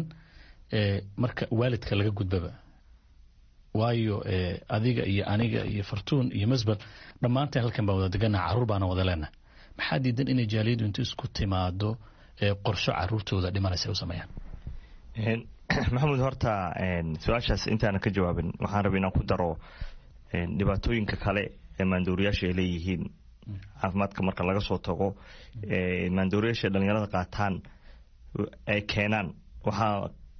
Speaker 9: marka waalidka laga gudbaba waayo adiga iyo aniga iyo fartuun iyo masbel dhammaanteen halkan baan wada degannaha carruur baana wada leenaha maxaa diidan inay jaaliyaddu intu isku timaado qorsho caruurtooda dhimanaysa u sameeyaan
Speaker 3: maxamuud horta su-aashaas intaana ka jawaabin waxaan rabay inaan ku daro dhibaatooyinka kale ee maandooriyaasha ay leeyihiin caafimaadka marka laga soo tago maandooriyaasha dhalinyarada qaataan ay keenaan waxaa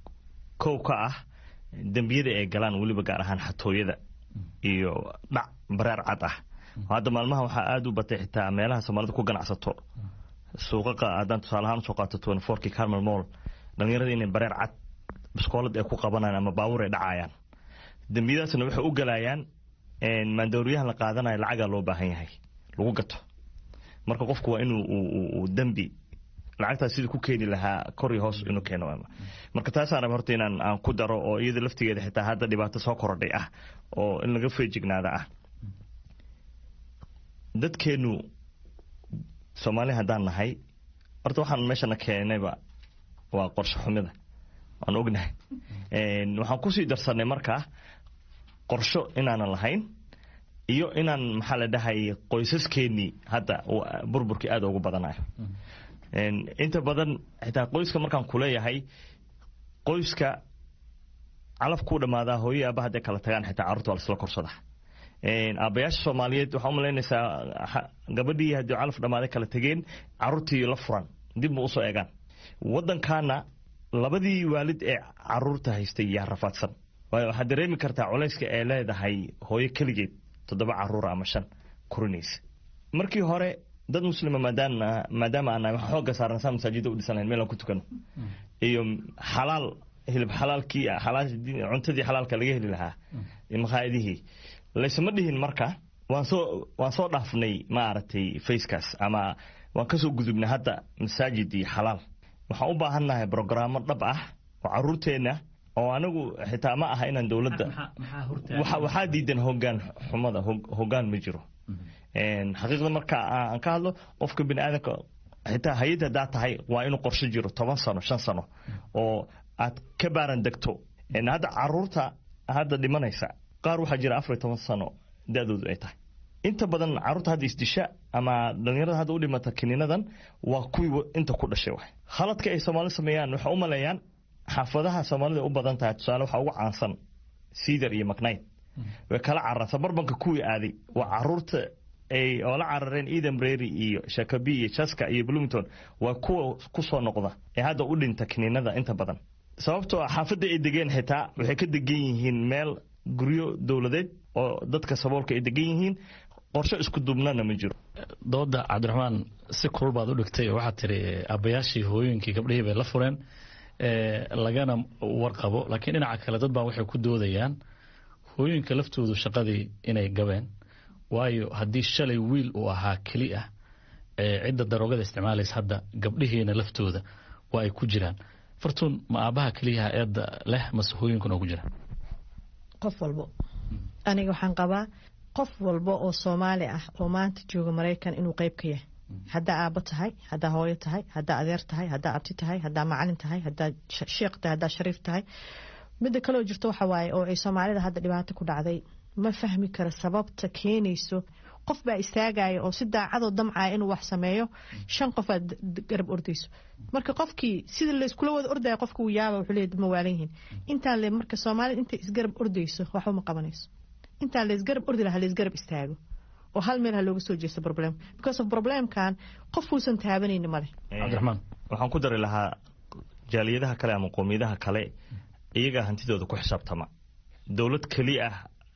Speaker 3: kow ka ah dembiyada ay galaan weliba gaar ahaan xatooyada iyo dhac bareer cad ah hadda maalmaha waxaa aada u batay xitaa meelaha soomaalida ku ganacsato suuqaqa haddaan tusaale ahaan usoo qaato twenty fourkii carmel mall dhalinyarada inay bareer cad biskoolad ay ku qabanayaan ama baabuur ay dhacayaan dembiyadaasna waxay u galayaan maandooriyahan la qaadanayo lacagaa loo baahan yahay lagu gato marka qofku waa inuu dembi lacagtaas sidii ku keeni lahaa kor iyo hoos inuu keeno marka taasaan raba horta inaan aan ku daro oo iyada laftigeeda xitaa hadda dhibaato soo korodhay ah oo in laga feejignaada ah dadkeenu soomaali haddaan nahay horta waxaan meeshana keenayba waa qorshe xumida waan ognahay waxaan kusii darsanay markaa qorsho inaanan lahayn iyo inaan maxaa la dhahay qoysaskeenii hadda burburkii aada ugu badanayo inta badan xitaa qoyska markaan kuleeyahay qoyska calaf kuu dhammaadaa hooyo aaba hadday kala tagaan xitaa carruurta waa lasla korsada aabbayaasha soomaaliyeed waxaa umalaynaysaa gabadhii haddii calaf dhammaaday kala tegeen carruurtii la furan dib ma usoo eegaan waddankaana labadii waalid ee caruurta haystay yaa rafaadsan waayo waxaad dareemi kartaa culayska ee leedahay hooyo keligeed toddoba caruura ama shan korinaysa markii hore dad muslima maadaama maadaama aan nahay xooga saaran saa masaajida u dhisan lahayn meel aan ku tukano iyo xalaal hilib xalaalkii cuntadii xalaalka laga heli lahaa makhaayadihii laysma dhihin marka waan soo waan soo dhaafnay maaragtay facekaas ama waan kasoo gudubnay hadda masaajid iyo xalaal waxaan u baahannahay brogaraamo dhab ah oo caruurteenna oo anigu xitaa ma aha inaan dowladda waxaa diidan hogaan xumada hogaan ma jiro xaqiiqda marka aan ka hadlo qofka bini aadamka xitaa hay-ad haddaa tahay waa inuu qorshe jiro toban sano shan sano oo aad ka baaran degto hadda caruurta hadda dhimanaysa qaar waxaa jira afar iyo toban sano da-doodu ay tahay inta badan caruurta hadda isdisha ama dhalinyarada hadda u dhimata kiniinadan waa kuwii inta ku dhashay waay khaladka ay soomaali sameeyaan waxay u maleeyaan xaafadaha soomaalida u badan tahay tusaale waxaa ugu caansan cedar iyo macnayd way kala cararta barbanka kuwii aaday waa caruurta ay oo la carareen eden brary iyo shakabi iyo jaska iyo bloomington waa kuwa kusoo noqda ee hadda u dhinta kiniinada inta badan sababtoo ah xaafadda ay degeen xitaa waxay ka degan yihiin meel guryo dowladeed oo dadka saboolka ay degan yihiin qorshe isku dubnana ma jiro
Speaker 9: dooda cabdiraxmaan si kulul baad u dhigtay oo waxaad tiri aabbayaashii hooyooyinkii gabdhihii bay la fureen lagana warqabo laakiin dhinaca kale dad baa waxay ku doodayaan hooyooyinka laftoodu shaqadii inay gabeen waayo haddii shalay wiil uu ahaa keli ah cidda daroogada isticmaalaysa hadda gabdhihiina laftooda waa ay ku jiraan fartuun ma aabaha keliyaha eedda leh mase hooyinkuna ugu jiraan
Speaker 5: qof walbo aniga waxaan qabaa qof walba oo soomaali ah oo maanta jooga maraykan inuu qeyb ka yahay haddaa aabo tahay haddaa hooyo tahay haddaa adeer tahay haddaa abti tahay haddaa macalin tahay haddaa sheekh tahay haddaa shariif tahay midda kaloo jirto waxa waaye oo ay soomaalida hadda dhibaato ku dhacday ma fahmi karo sababta keenayso qof baa istaagaya oo si daacadoo damcaya inuu wax sameeyo shan qof aad garab ordayso marka qofkii sida layskula wada ordaya qofka uu yaaba wuxuu leeyahay ma waalan yihiin intaan le marka soomaalida intay isgarab ordayso waxba ma qabanayso intaan laysgarab ordi lahaa laysgarab istaago oo hal meel ha looga soo jeesto problem because of problemkan qof uusan taabanayni male
Speaker 9: cabdiraxmaan
Speaker 3: waxaan ku dari lahaa jaaliyadaha kale ama qoomiyadaha kale iyagaa hantidooda ku xisaabtama dowlad keli ah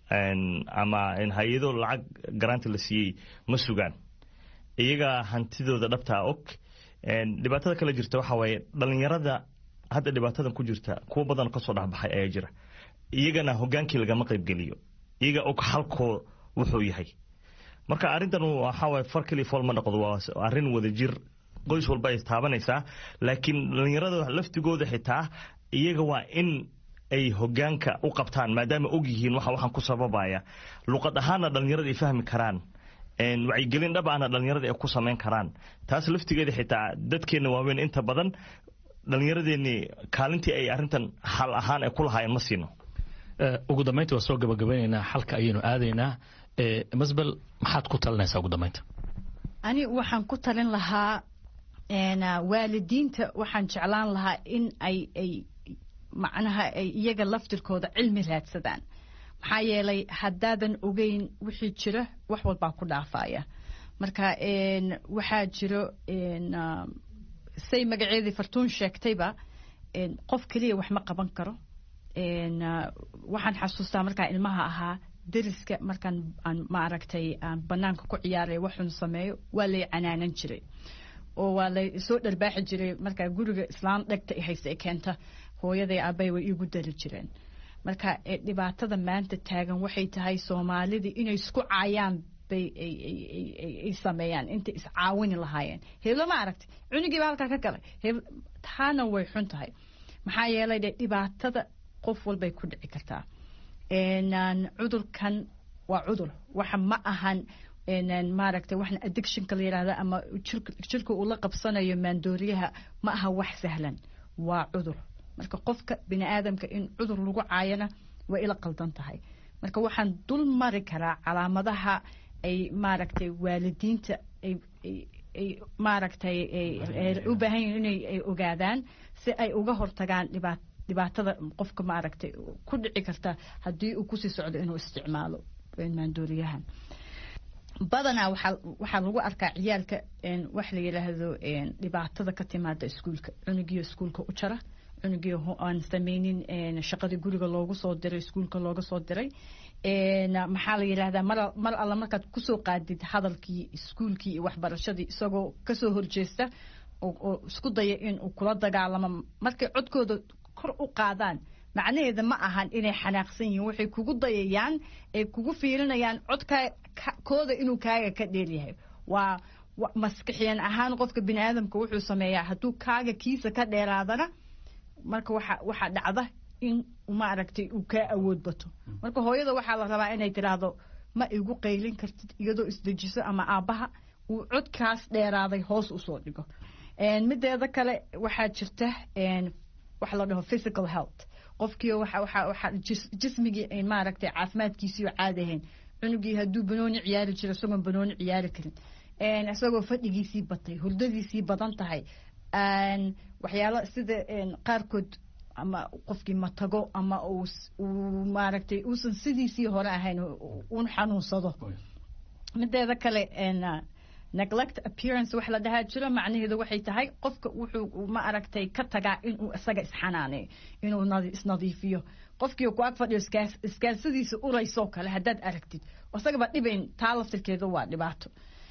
Speaker 3: ama hay-ado lacag garaanta la siiyey ma sugaan iyagaa hantidooda dhabtaa og dhibaatada kale jirta waxaa waaye dhalinyarada hadda dhibaatadan ku jirta kuwa badan kasoo dhexbaxay ayaa jira iyagana hogaankii lagama qaybgeliyo iyaga og halkoo wuxuu yahay marka arrintan waxaawaye far keliya fool ma noqdo waa arrin wadajir qoys walba ay taabanaysaa laakiin dhalinyarada laftigooda xitaa iyaga waa in ay hogaanka u qabtaan maadaama og yihiin waxa waxaan ku sababaya luqad ahaana dhalinyarada ay fahmi karaan wacyigelin dhab ahna dhalinyarada ay ku samayn karaan taas laftigeeda xitaa dadkeenna waaweyn inta badan dhalinyaradeenni kaalintii ay arrintan xal ahaan ay ku lahaayeen ma siino
Speaker 9: ugu dambeynta waa soo gabagabaynaynaa xalka ayaynu aadaynaa masbel maxaad ku talinaysaa ugu dambeynta
Speaker 4: ani waxaan ku talin lahaa waalidiinta waxaan jeclaan lahaa in ay ay macnaha ay iyaga laftirkooda cilmi raadsadaan maxaa yeelay haddaadan ogeyn wixii jira wax walbaa ku dhaafaya marka waxaa jiro say magaceedii fartuun sheegtayba qof keliya wax ma qaban karo waxaan xasuustaa markaa ilmaha ahaa deriska markaan aan maaragtay aan banaanka ku ciyaaray waxun sameeyo waa lay canaanan jiray oo waa lay soo dharbaaxi jiray markaa guriga islaan dhegta i haysa keenta hooyaday aabay way iigu dari jireen marka dhibaatada maanta taagan waxay tahay soomaalidii inay isku caayaan bay ay sameeyaan intay iscaawini lahaayeen heblo ma aragtay cunigiiba halkaa ka galay taana way xun tahay maxaa yeelay de dhibaatada qof walbay ku dhici kartaa cudurkan waa cudur waxa ma ahan maaragtay waxna addictionka la yidhahda ama jirka uu la qabsanayo maandooriyaha ma aha wax sahlan waa cudur marka qofka bini aadamka in cudur lagu caayana waa ila qaldan tahay marka waxaan dul mari karaa calaamadaha ay maaragtay waalidiinta maaragtay u baahan yihin inay ogaadaan si ay uga hortagaan dhibaat dhibaatada qofka maaragtay ku dhici karta haddii uu kusii socdo inuu isticmaalo maandooriyahan badanaa waxaa waxaa lagu arkaa ciyaalka wax la yidhaahdo dhibaatada ka timaada iskuulka cunugiyo iskuulka u jara cunugii aan sameynin shaqadii guriga loogu soo diray iskuulka looga soo diray maxaa la yidhahdaa mar mar alla markaad kusoo qaadid hadalkii iskuulkii iyo waxbarashadii isagoo kasoo horjeesta oo isku daya in uu kula dagaalamo markay codkooda kor u qaadaan macnaheeda ma ahan inay xanaaqsan yihiin waxay kugu dayayaan ay kugu fiirinayaan codkaa kooda inuu kaaga ka dheelyahay waa maskixiyan ahaan qofka bini aadamka wuxuu sameeyaa hadduu kaaga kiisa ka dheeraadana marka waxa waxaa dhacda in maaragtay uu kaa awood bato marka hooyada waxaa la rabaa inay tiraahdo ma igu qaylin kartid iyadoo isdejiso ama aabbaha uu codkaas dheeraaday hoos usoo dhigo mideeda kale waxaa jirta waxa la dhaho physical health qofkii waxa jismigii maaragtay caafimaadkiisii oo caadi ahayn cunugii hadduu banooni ciyaari jiro isagoon banooni ciyaari karin isagoo fadhigiisii batay hurdadiisii badan tahay waxyaalo sida qaarkood ama qofkii matago ama uu maaragtay uusan sidiisii hore ahayn un xanuunsado mideeda kale neglect appearance wax la dhahaa jiro macnaheedu waxay tahay qofka wuxuu ma aragtay ka tagaa inuu isaga isxanaaneeyo inuu isnadiifiyo qofkii ku ag fadhiyo iskaalsadiisa uraysoo kale haddaad aragtid isagaba dhibayn taa laftirkeeda waa dhibaato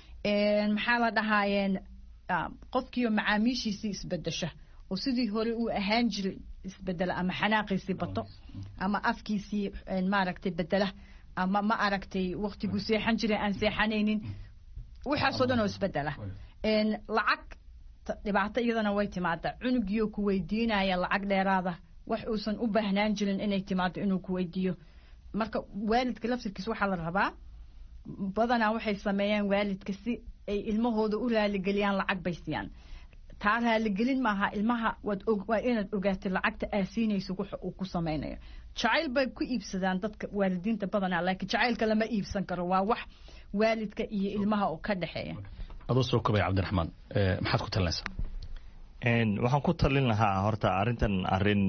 Speaker 4: maxaa la dhahaayeen qofkiioo macaamiishiisii isbedesha oo sidii hore uu ahaan jiray isbedela ama xanaaqiisii bato ama afkiisii maaragtay bedela ama ma aragtay waktiguu seexan jiray aan seexanaynin waxaasoo dhan oo isbedela lacag dhibaato iyadana way timaada cunugiyo ku weydiinaya lacag dheeraada wax uusan u baahnaan jirin inay timaado inuu ku weydiiyo marka waalidka laftirkiis waxaa la rabaa badanaa waxay sameeyaan waalidka si ay ilmahooda u raaligeliyaan lacag bay siiyaan taa raaligelin maaha ilmaha waad waa inaad ogaatay lacagta aasiinaysa waxa uu ku samaynayo jacayl bay ku iibsadaan dadka waalidiinta badanaa laakiin jacaylka lama iibsan karo waa wax waalidka iyo ilmaha oo ka dhexeeya
Speaker 9: adoo soo kobay cabdiraxmaan maxaad ku talinaysaa
Speaker 3: waxaan ku talin lahaa horta arrintan arrin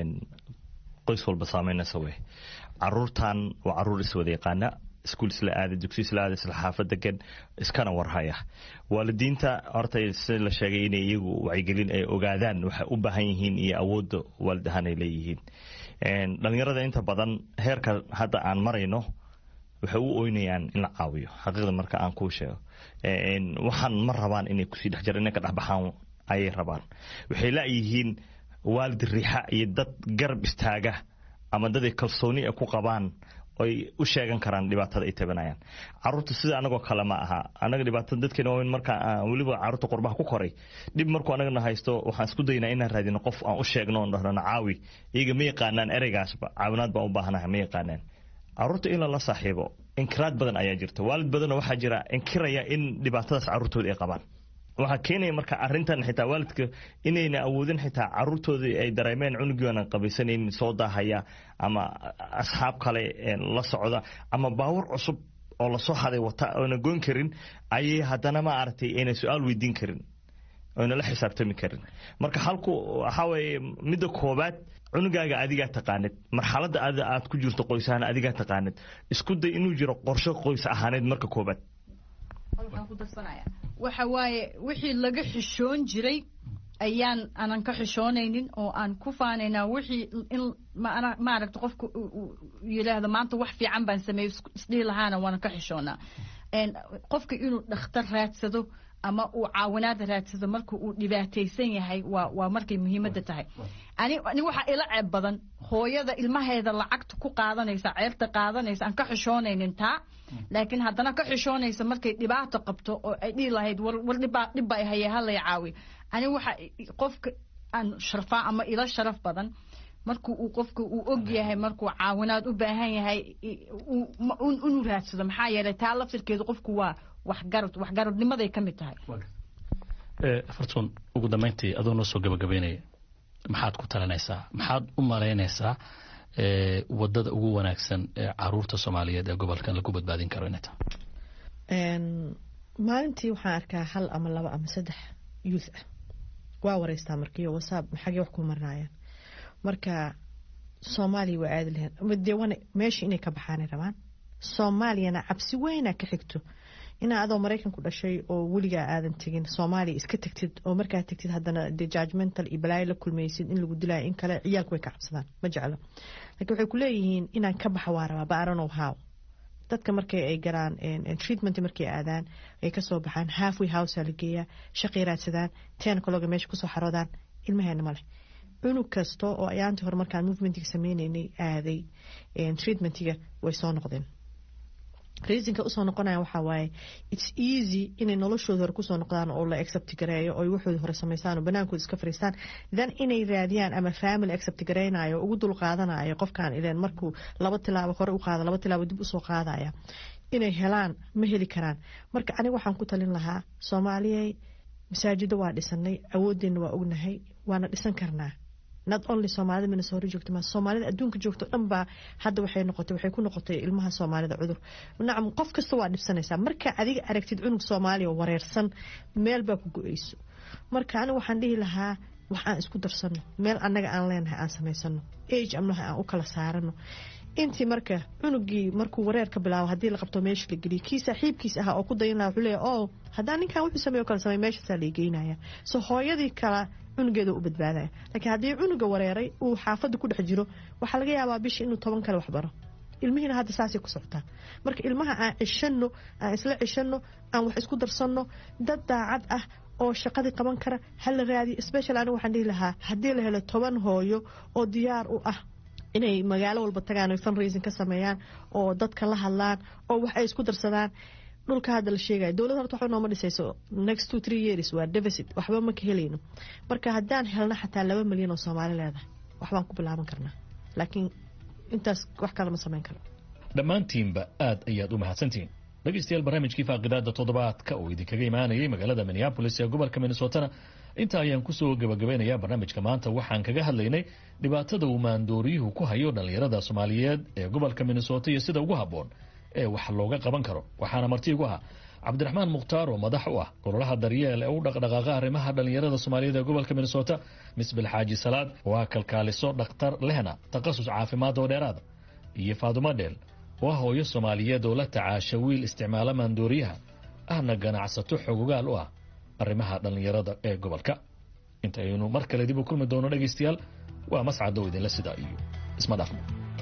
Speaker 3: qoys walba saameynaysa wey caruurtan waa caruur iswada yaqaana iskuul isla aada dugsi isla aada isla xaafad degan iskana warhaya waalidiinta horta si la sheegay inay iyagu wacyigelin ay ogaadaan waxay u baahan yihiin iyo awoodda waalid ahaan ay leeyihiin dhalinyarada inta badan heerka hadda aan marayno waxay u oynayaan in la caawiyo xaqiiqda marka aan kuu sheego waxaan ma rabaan inay kusii dhex jira inay ka dhex baxaan ayay rabaan waxay laayihiin waalid riixa iyo dad garab istaaga ama dad ay kalsooni ay ku qabaan oy u sheegan karaan dhibaatada ay tabanayaan caruurta sida anagoo kale ma aha anaga dhibaatada dadkeena waaweyn marka weliba caruurta qurbaha ku koray dhib markuu anagana haysto waxaan isku daynaa inaan raadino qof aan u sheegno oon dhahnana caawi iyaga ma yaqaanaan ereygaasba caawinaad baan u baahanahay ma yaqaanaan caruurta in lala saaxiibo inkiraad badan ayaa jirta waalid badanna waxaa jira inkiraya in dhibaatadaas caruurtooda ay qabaan waxaa keenaya marka arintan xitaa waalidka inayna awoodin xitaa caruurtoodii ay dareemeen cunugii aanan qabaysanaynin soo daahaya ama asxaab kale la socda ama baawur cusub oo lasoo haday wata oona goyn karin ayay haddana ma aragtay ayna su-aal weydiin karin oyna la xisaabtami karin marka halku waxaa weeye midda koobaad cunugaaga adigaa taqaanid marxaladda aad ku jirto qoys ahaan adigaa taqaanid isku day inuu jiro qorsho qoys ahaaneed marka koobaad
Speaker 4: waxa waaye wixii laga xishoon jiray ayaan aanan ka xishoonaynin oo aan ku faanaynaa wixii in maaragta qofka yidhaahdo maanta wax fiican baan sameeyey isdhihi lahaana waanan ka xishoonaa qofka inuu dhakhtar raadsado ama uu caawinaad raadsado marka uu dhibaataysan yahay waa waa markay muhiimadda tahay ani ani waxaa ila ceeb badan hooyada ilmaheeda lacagta ku qaadanaysa ceerta qaadanaysa aan ka xishoonaynin taa laakiin haddana ka xishoonaysa markay dhibaato qabto oo ay dhihi lahayd war war dhibaa dhibba ay hayee halay caawi ani waxa qofka aan sharfaa ama ila sharaf badan marku uu qofka uu og yahay markuu caawinaad u baahan yahay inuu raadsado maxaa yeelay taa laftirkeedu qofku waa waxgarad waxgaradnimaday ka mid tahay
Speaker 9: fartuun ugu dambayntii adoo noo soo gabagabeynaya maxaad ku talinaysaa maxaad u malaynaysaa wadada ugu wanaagsan ee caruurta soomaaliyeed ee gobolkan lagu badbaadin karo inay tahay
Speaker 5: maalintii waxaan arkaa hal ama laba ama saddex youth ah waa wareystaa markiiyo whatsapp maxagee wax ku marinayaan marka soomaaliya waa aadi lahayn dee wana meesha inay ka baxaanay rabaan soomaaliyana cabsi weynaa ka xigto inaa adoo maraykanku dhashay oo weligaa aadan tegin soomaaliya iska tegtid oo markaa tegtid haddana de judgmental iyo balaayo la kulmaysid in lagu dilaayo in kale ciyaalku way ka cabsadaan ma jeclo laakiin waxay ku leeyihiin inaan ka baxa waa rabaa baaranow how dadka markay ay galaan treatment markay aadaan ay kasoo baxaan halfway house la geeyaa shaqay raadsadaan tenacologa meesha kusoo xaroodaan ilmaheena maleh cunug kasta oo ayaantii hore markaan movementiga sameyneynay aaday treatmentiga way soo noqdeen reasonka usoo noqonaya waxaa waaye its easy inay noloshooda hore kusoo noqdaan oo la accept gareeyo oo waxooda hore samaystaan oo banaankooda iska fariistaan then inay raadiyaan ama family accept gareynayo ugu dul qaadanayo qofkan ileen markuu laba tilaabo hore u qaada laba tilaabo dib usoo qaadaya inay helaan ma heli karaan marka aniga waxaan ku talin lahaa soomaaliyey masaajido waa dhisanay awoodeenna waa ognahay waana dhisan karnaa not only soomaalida minnesota joogta ma soomaalida adduunka joogto dhan baa hadda waxay noqotay waxay ku noqotay ilmaha soomaalida cudur nacam qof kasta waa dhibsanaysaa marka adiga aragtid cunug soomaaliya oo wareersan meel baa ku go-eyso marka aniga waxaan dhihi lahaa wax aan isku darsano meel annaga aan leenahay aan samaysano age amnaha aan u kala saarano intii marka cunugii markuu wareer ka bilaabo haddii la qabto meesha la geliyo kii saaxiibkiis ahaa oo ku dayan laha wuxuu leeya o haddaan ninkan wuxuu sameeyo kala samey meeshaasaa la geynaya so hooyadii kala cunugeeda u badbaadaya laakiin haddii cunuga wareeray uu xaafadda ku dhex jiro waxaa laga yaabaa bisha inuu toban kale waxbaro ilmihiina hadda saasay ku socotaa marka ilmaha aan cishano aan isla cishano aan wax isku darsanno dad daacad ah oo shaqadii qaban kara hala raadiyo special aniga waxaan dhihi lahaa haddii la helo toban hooyo oo diyaar u ah inay magaalo walba tagaan oy fundraising ka sameeyaan oo dadka la hadlaan oo wax ay isku darsadaan dhulka hadda la sheegaya dowladda horta waxba nooma dhisayso next two three years waa deficit waxba ma ka helayno marka haddaan helno xataa laba milyan oo soomaali leedahay waxbaan ku bilaaban karnaa laakiin intaas wax kale ma samayn karo
Speaker 9: dhammaantiinba aad ayaad u mahadsantihiin dhegeystayaal barnaamijkii faaqidaada toddobaadka oo idinkaga imaanayay magaalada minneabolis ee gobolka minnesotana inta ayaan kusoo gabagabaynayaa barnaamijka maanta waxaan kaga hadlaynay dhibaatada uu maandooriyuhu ku hayo dhallinyarada soomaaliyeed ee gobolka minnesota iyo sida ugu habboon ee wax looga qaban karo waxaana marti igu ahaa cabdiraxmaan mukhtaar oo madax u ah golaha daryeel ee u dhaqdhaqaaqa arrimaha dhallinyarada soomaaliyeed ee gobolka minnesota misbil xaaji salaad oo ah kalkaaliso dhakhtar lehna takhasus caafimaad oo dheeraada iyo faadumo dheel oo ah hooyo soomaaliyeed oo la tacaasha wiil isticmaala maandooriyaha ahna ganacsato xogogaal u ah arrimaha dhallinyarada ee gobolka intaynu mar kale dib u kulmi doono dhegaystayaal waa mascadow idinla sidaa iyo isma dhaafno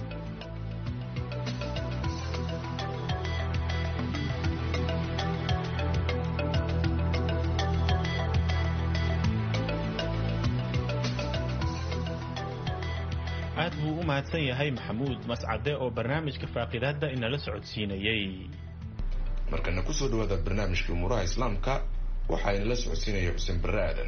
Speaker 1: aad buu u mahadsan yahay maxamuud mascade oo barnaamijka faaqidaadda inala socodsiinayey
Speaker 2: markana kusoo dhawaada barnaamijkii umuuraha islaamka waxaa inala socodsiinaya xuseen barre aadan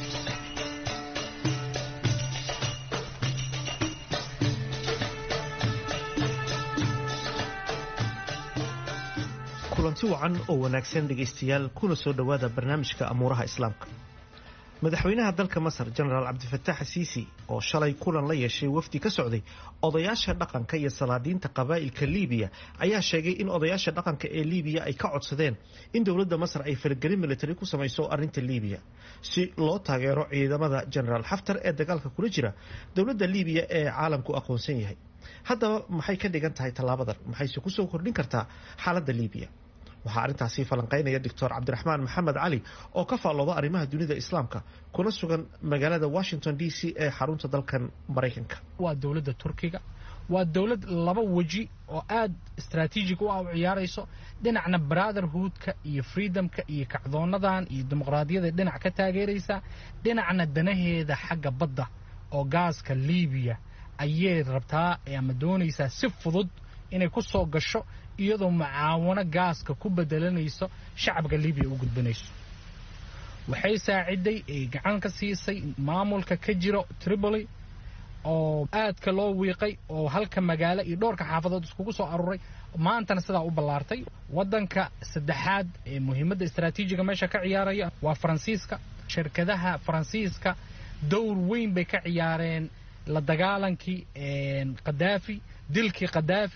Speaker 10: kulanti wacan oo wanaagsan dhegaystayaal kuna soo dhowaada barnaamijka amuuraha islaamka madaxweynaha dalka masar jenaraal cabdifataax asiisi oo shalay kulan la yeeshay wafdi ka socday odayaasha dhaqanka iyo salaadiinta qabaa'ilka liibiya ayaa sheegay in odayaasha dhaqanka ee liibiya ay ka codsadeen in dowladda masar ay faragelin militari ku samayso arrinta liibiya si loo taageero ciidamada jenaraal xaftar ee dagaalka kula jira dowladda liibiya ee caalamku aqoonsan yahay haddaba maxay ka dhigan tahay tallaabadan maxayse kusoo kordhin kartaa xaaladda liibiya waxaa arrintaasi falanqaynaya doctor cabdiraxmaan maxamed cali oo ka faallooda arrimaha dunida islaamka kuna sugan magaalada washington d c ee xarunta dalkan maraykanka
Speaker 11: waa dowladda turkiga waa dowlad laba weji oo aad istraatiijig u ah u ciyaarayso dhinacna brotherhoodka iyo freedomka iyo kacdoonadan iyo dimuqraadiyada dhinac ka taageeraysa dhinacna danaheeda xagga badda oo gaaska liibiya ayay rabtaa ama doonaysaa si fudud inay ku soo gasho iyadoo mucaawano gaaska ku bedelanayso shacabka libiya u gudbanayso waxay saaciday ay gacan ka siisay maamulka ka jiro tripoli oo aadka loo wiiqay oo halka magaalo iyo dhowrka xaafadood iskugu soo aruuray maantana sidaa u ballaartay waddanka saddexaad ee muhiimadda istraatiijiga meesha ka ciyaaraya waa faransiiska shirkadaha faransiiska dowr weyn bay ka ciyaareen la dagaalankii khadaafi dilkii khadaafi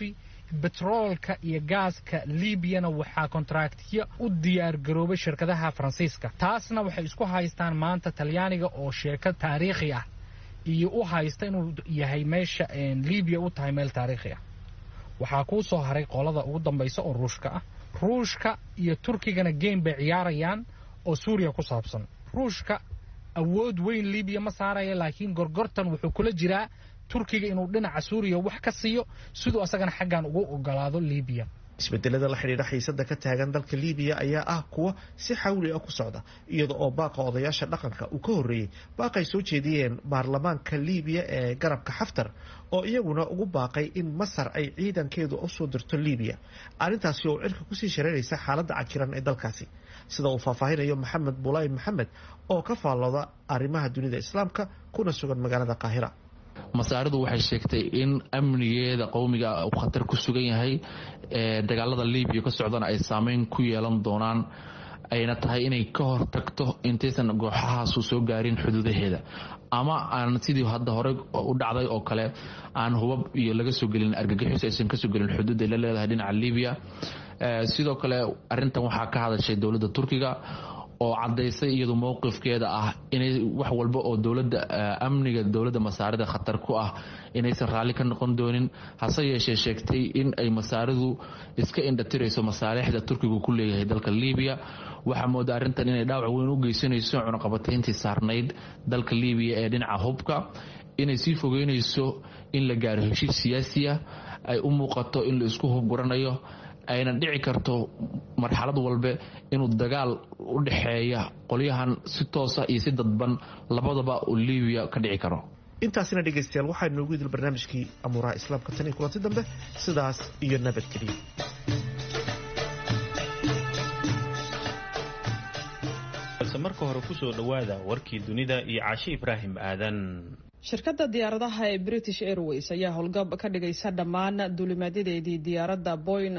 Speaker 11: betroolka iyo gaaska liibiyana waxaa kontraktyo u diyaargaroobay shirkadaha faransiiska taasna waxay isku haystaan maanta talyaaniga oo sheeko taariikhi ah iyo u haysta inuu yahay meesha libiya u tahay meel taariikhi ah waxaa kuu soo haray qolada ugu dambaysa oo ruushka ah ruushka iyo turkigana game bay ciyaarayaan oo suuriya ku saabsan ruushka awood weyn libiya ma saaraya laakiin gorgortan wuxuu kula jiraa turkiga inuu dhinaca suuriya wax ka siiyo siduu asagana xaggan ugu ogolaado libiya
Speaker 10: isbedelada la xidhiidha xiisada ka taagan dalka libiya ayaa ah kuwa si xawli ah ku socda iyada oo baaqa odayaasha dhaqanka uu ka horreeyey baaqay soo jeediyeen baarlamaanka libiya ee garabka xaftar oo iyaguna ugu baaqay in masar ay ciidankeedu usoo dirto libiya arrintaasi oo cirka kusii shareeraysa xaaladda cakiran ee dalkaasi sida uu faahfaahinayo maxamed bulaay maxamed oo ka faallooda arrimaha dunida islaamka kuna sugan magaalada qaahira
Speaker 12: masaaridu waxay sheegtay in amnigeeda qowmiga uu khatar ku sugan yahay dagaalada libiya ka socdana ay saameyn ku yeelan doonaan ayna tahay inay ka hortagto intaysan gooxahaasu soo gaarin xuduudaheeda ama aan sidii hadda hore u dhacday oo kale aan hubab iyo laga soo gelin argagixis aysan kasoo gelin xuduud ay la leedahay dhinaca libiya sidoo kale arintan waxaa ka hadashay dowladda turkiga oo cadaysay iyadu mowqifkeeda ah inay wax walba oo dowlada amniga dowladda masaarida khatar ku ah inaysan raalli ka noqon doonin hase yeeshee sheegtay in ay masaaridu iska indhatirayso masaalixda turkigu ku leeyahay dalka libiya waxaa mooda arrintan inay dhaawac weyn u geysanayso cunaqabatayntii saarnayd dalka libiya ee dhinaca hubka inay sii fogeynayso in la gaaro heshiis siyaasiya ay u muuqato in la isku hubguranayo ayna dhici karto marxalad walbe inuu dagaal u dhexeeya qolyahan si toosa iyo si dadban labadaba uu libiya ka dhici karo
Speaker 10: intaasina dhegaystayaal waxaa inoogu idil barnaamijkii amuuraha islaamka tan iyo kulanti dambe sidaas iyo nabadgeliya
Speaker 1: balse marka hore kusoo dhowaada warkii dunida iyo caashe ibraahim aadan
Speaker 6: shirkadda diyaaradaha ee british airways ayaa howlgab ka dhigaysa dhammaan duulimaadyadeedii diyaaradda boyn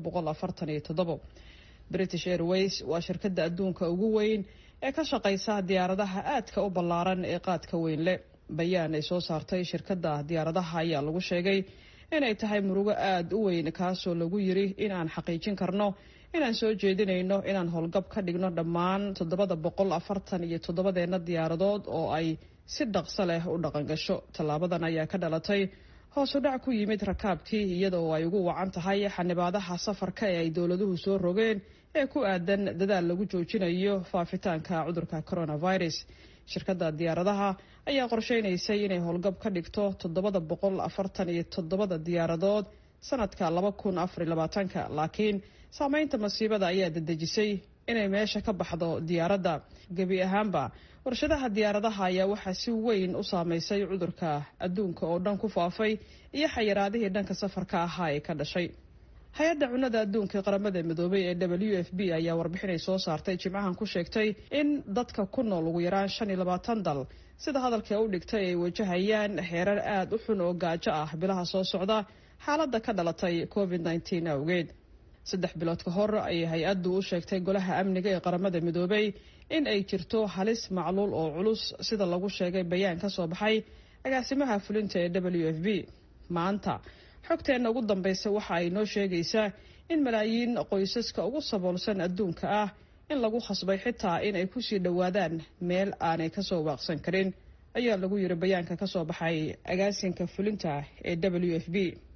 Speaker 6: british airways waa shirkadda adduunka ugu weyn ee ka shaqaysa diyaaradaha aadka u ballaaran ee qaadka weyn leh bayaan ay soo saartay shirkadda diyaaradaha ayaa lagu sheegay inay tahay murugo aada u weyn kaasoo lagu yiri inaan xaqiijin karno inaan soo jeedinayno inaan howlgab ka dhigno dhammaan toddobada boqol afartan iyo toddobadeena diyaaradood oo ay si dhaqso leh u dhaqangasho tallaabadan ayaa ka dhalatay hoos u dhac ku yimid rakaabkii iyadoo ay ugu wacan tahay xanibaadaha safarka ee ay dowladuhu soo rogeen ee ku aadan dadaal lagu joojinayo faafitaanka cudurka coronavirus shirkadda diyaaradaha ayaa qorsheynaysay inay howlgab ka dhigto toddobada boqol afartan iyo toddobada diyaaradood sanadka laba kun afar labaatanka laakiin saameynta masiibada ayaa dedejisay inay meesha ka baxdo diyaaradda gebi ahaanba warshadaha diyaaradaha ayaa waxaa si weyn u saameysay cudurka adduunka oo dhan ku faafay iyo xayiraadihii dhanka safarka ahaa ee ka dhashay hay-adda cunnada adduunka ee qaramada midoobay ee w f b ayaa warbixinay soo saartay jimcahan ku sheegtay in dadka ku nool ugu yaraan shan iyo labaatan dal sida hadalka u dhigtay ay wajahayaan xeerar aada u xun oo gaajo ah bilaha soo socda xaaladda ka dhalatay covid nteen awgeed saddex bilood ka hor ayay hay-addu u sheegtay golaha amniga ee qaramada midoobay in ay jirto halis macluul oo culus sida lagu sheegay bayaan ka soo baxay agaasimaha fulinta ee w f b maanta xogteenna ugu dambaysa waxa ay noo sheegaysaa in malaayiin qoysaska ugu saboolsan adduunka ah in lagu khasbay xitaa in ay kusii dhowaadaan meel aanay kasoo waaqsan karin ayaa lagu yiri bayaanka kasoo baxay agaasinka fulinta ee w f b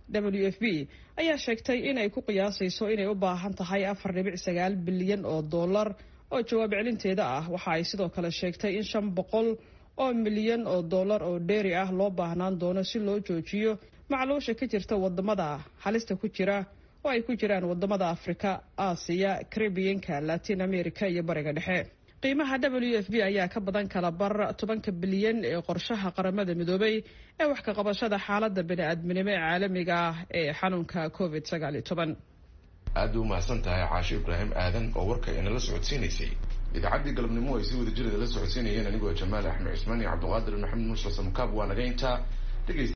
Speaker 6: w f b ayaa sheegtay inay ku qiyaasayso inay u baahan tahay afar dhibic sagaal bilyan oo dollar oo jawaab celinteeda ah waxa ay sidoo kale sheegtay in shan boqol oo milyan oo dollar oo dheeri ah loo baahnaan doono si loo joojiyo macluusha ka jirta wadamada halista ku jira oo ay ku jiraan wadamada afrika aasiya caribiyanka latin america iyo bariga dhexe qiimaha w f b ayaa ka badan kala bar tobanka bilyan ee qorshaha qaramada midoobay ee wax ka qabashada xaalada bani-aadminimo ee caalamiga ah ee xanuunka covid sagaal iyo toban
Speaker 2: aada u mahadsan tahay caasho ibraahim aadan oo warka inala socodsiinaysay idaacaddii galabnimo ay si wada jirada la socodsiinayeen anigoo jamaal axmed cismaan iyo cabdiqaadir maxamed muuse samkaab waa naga intaa dhegaysta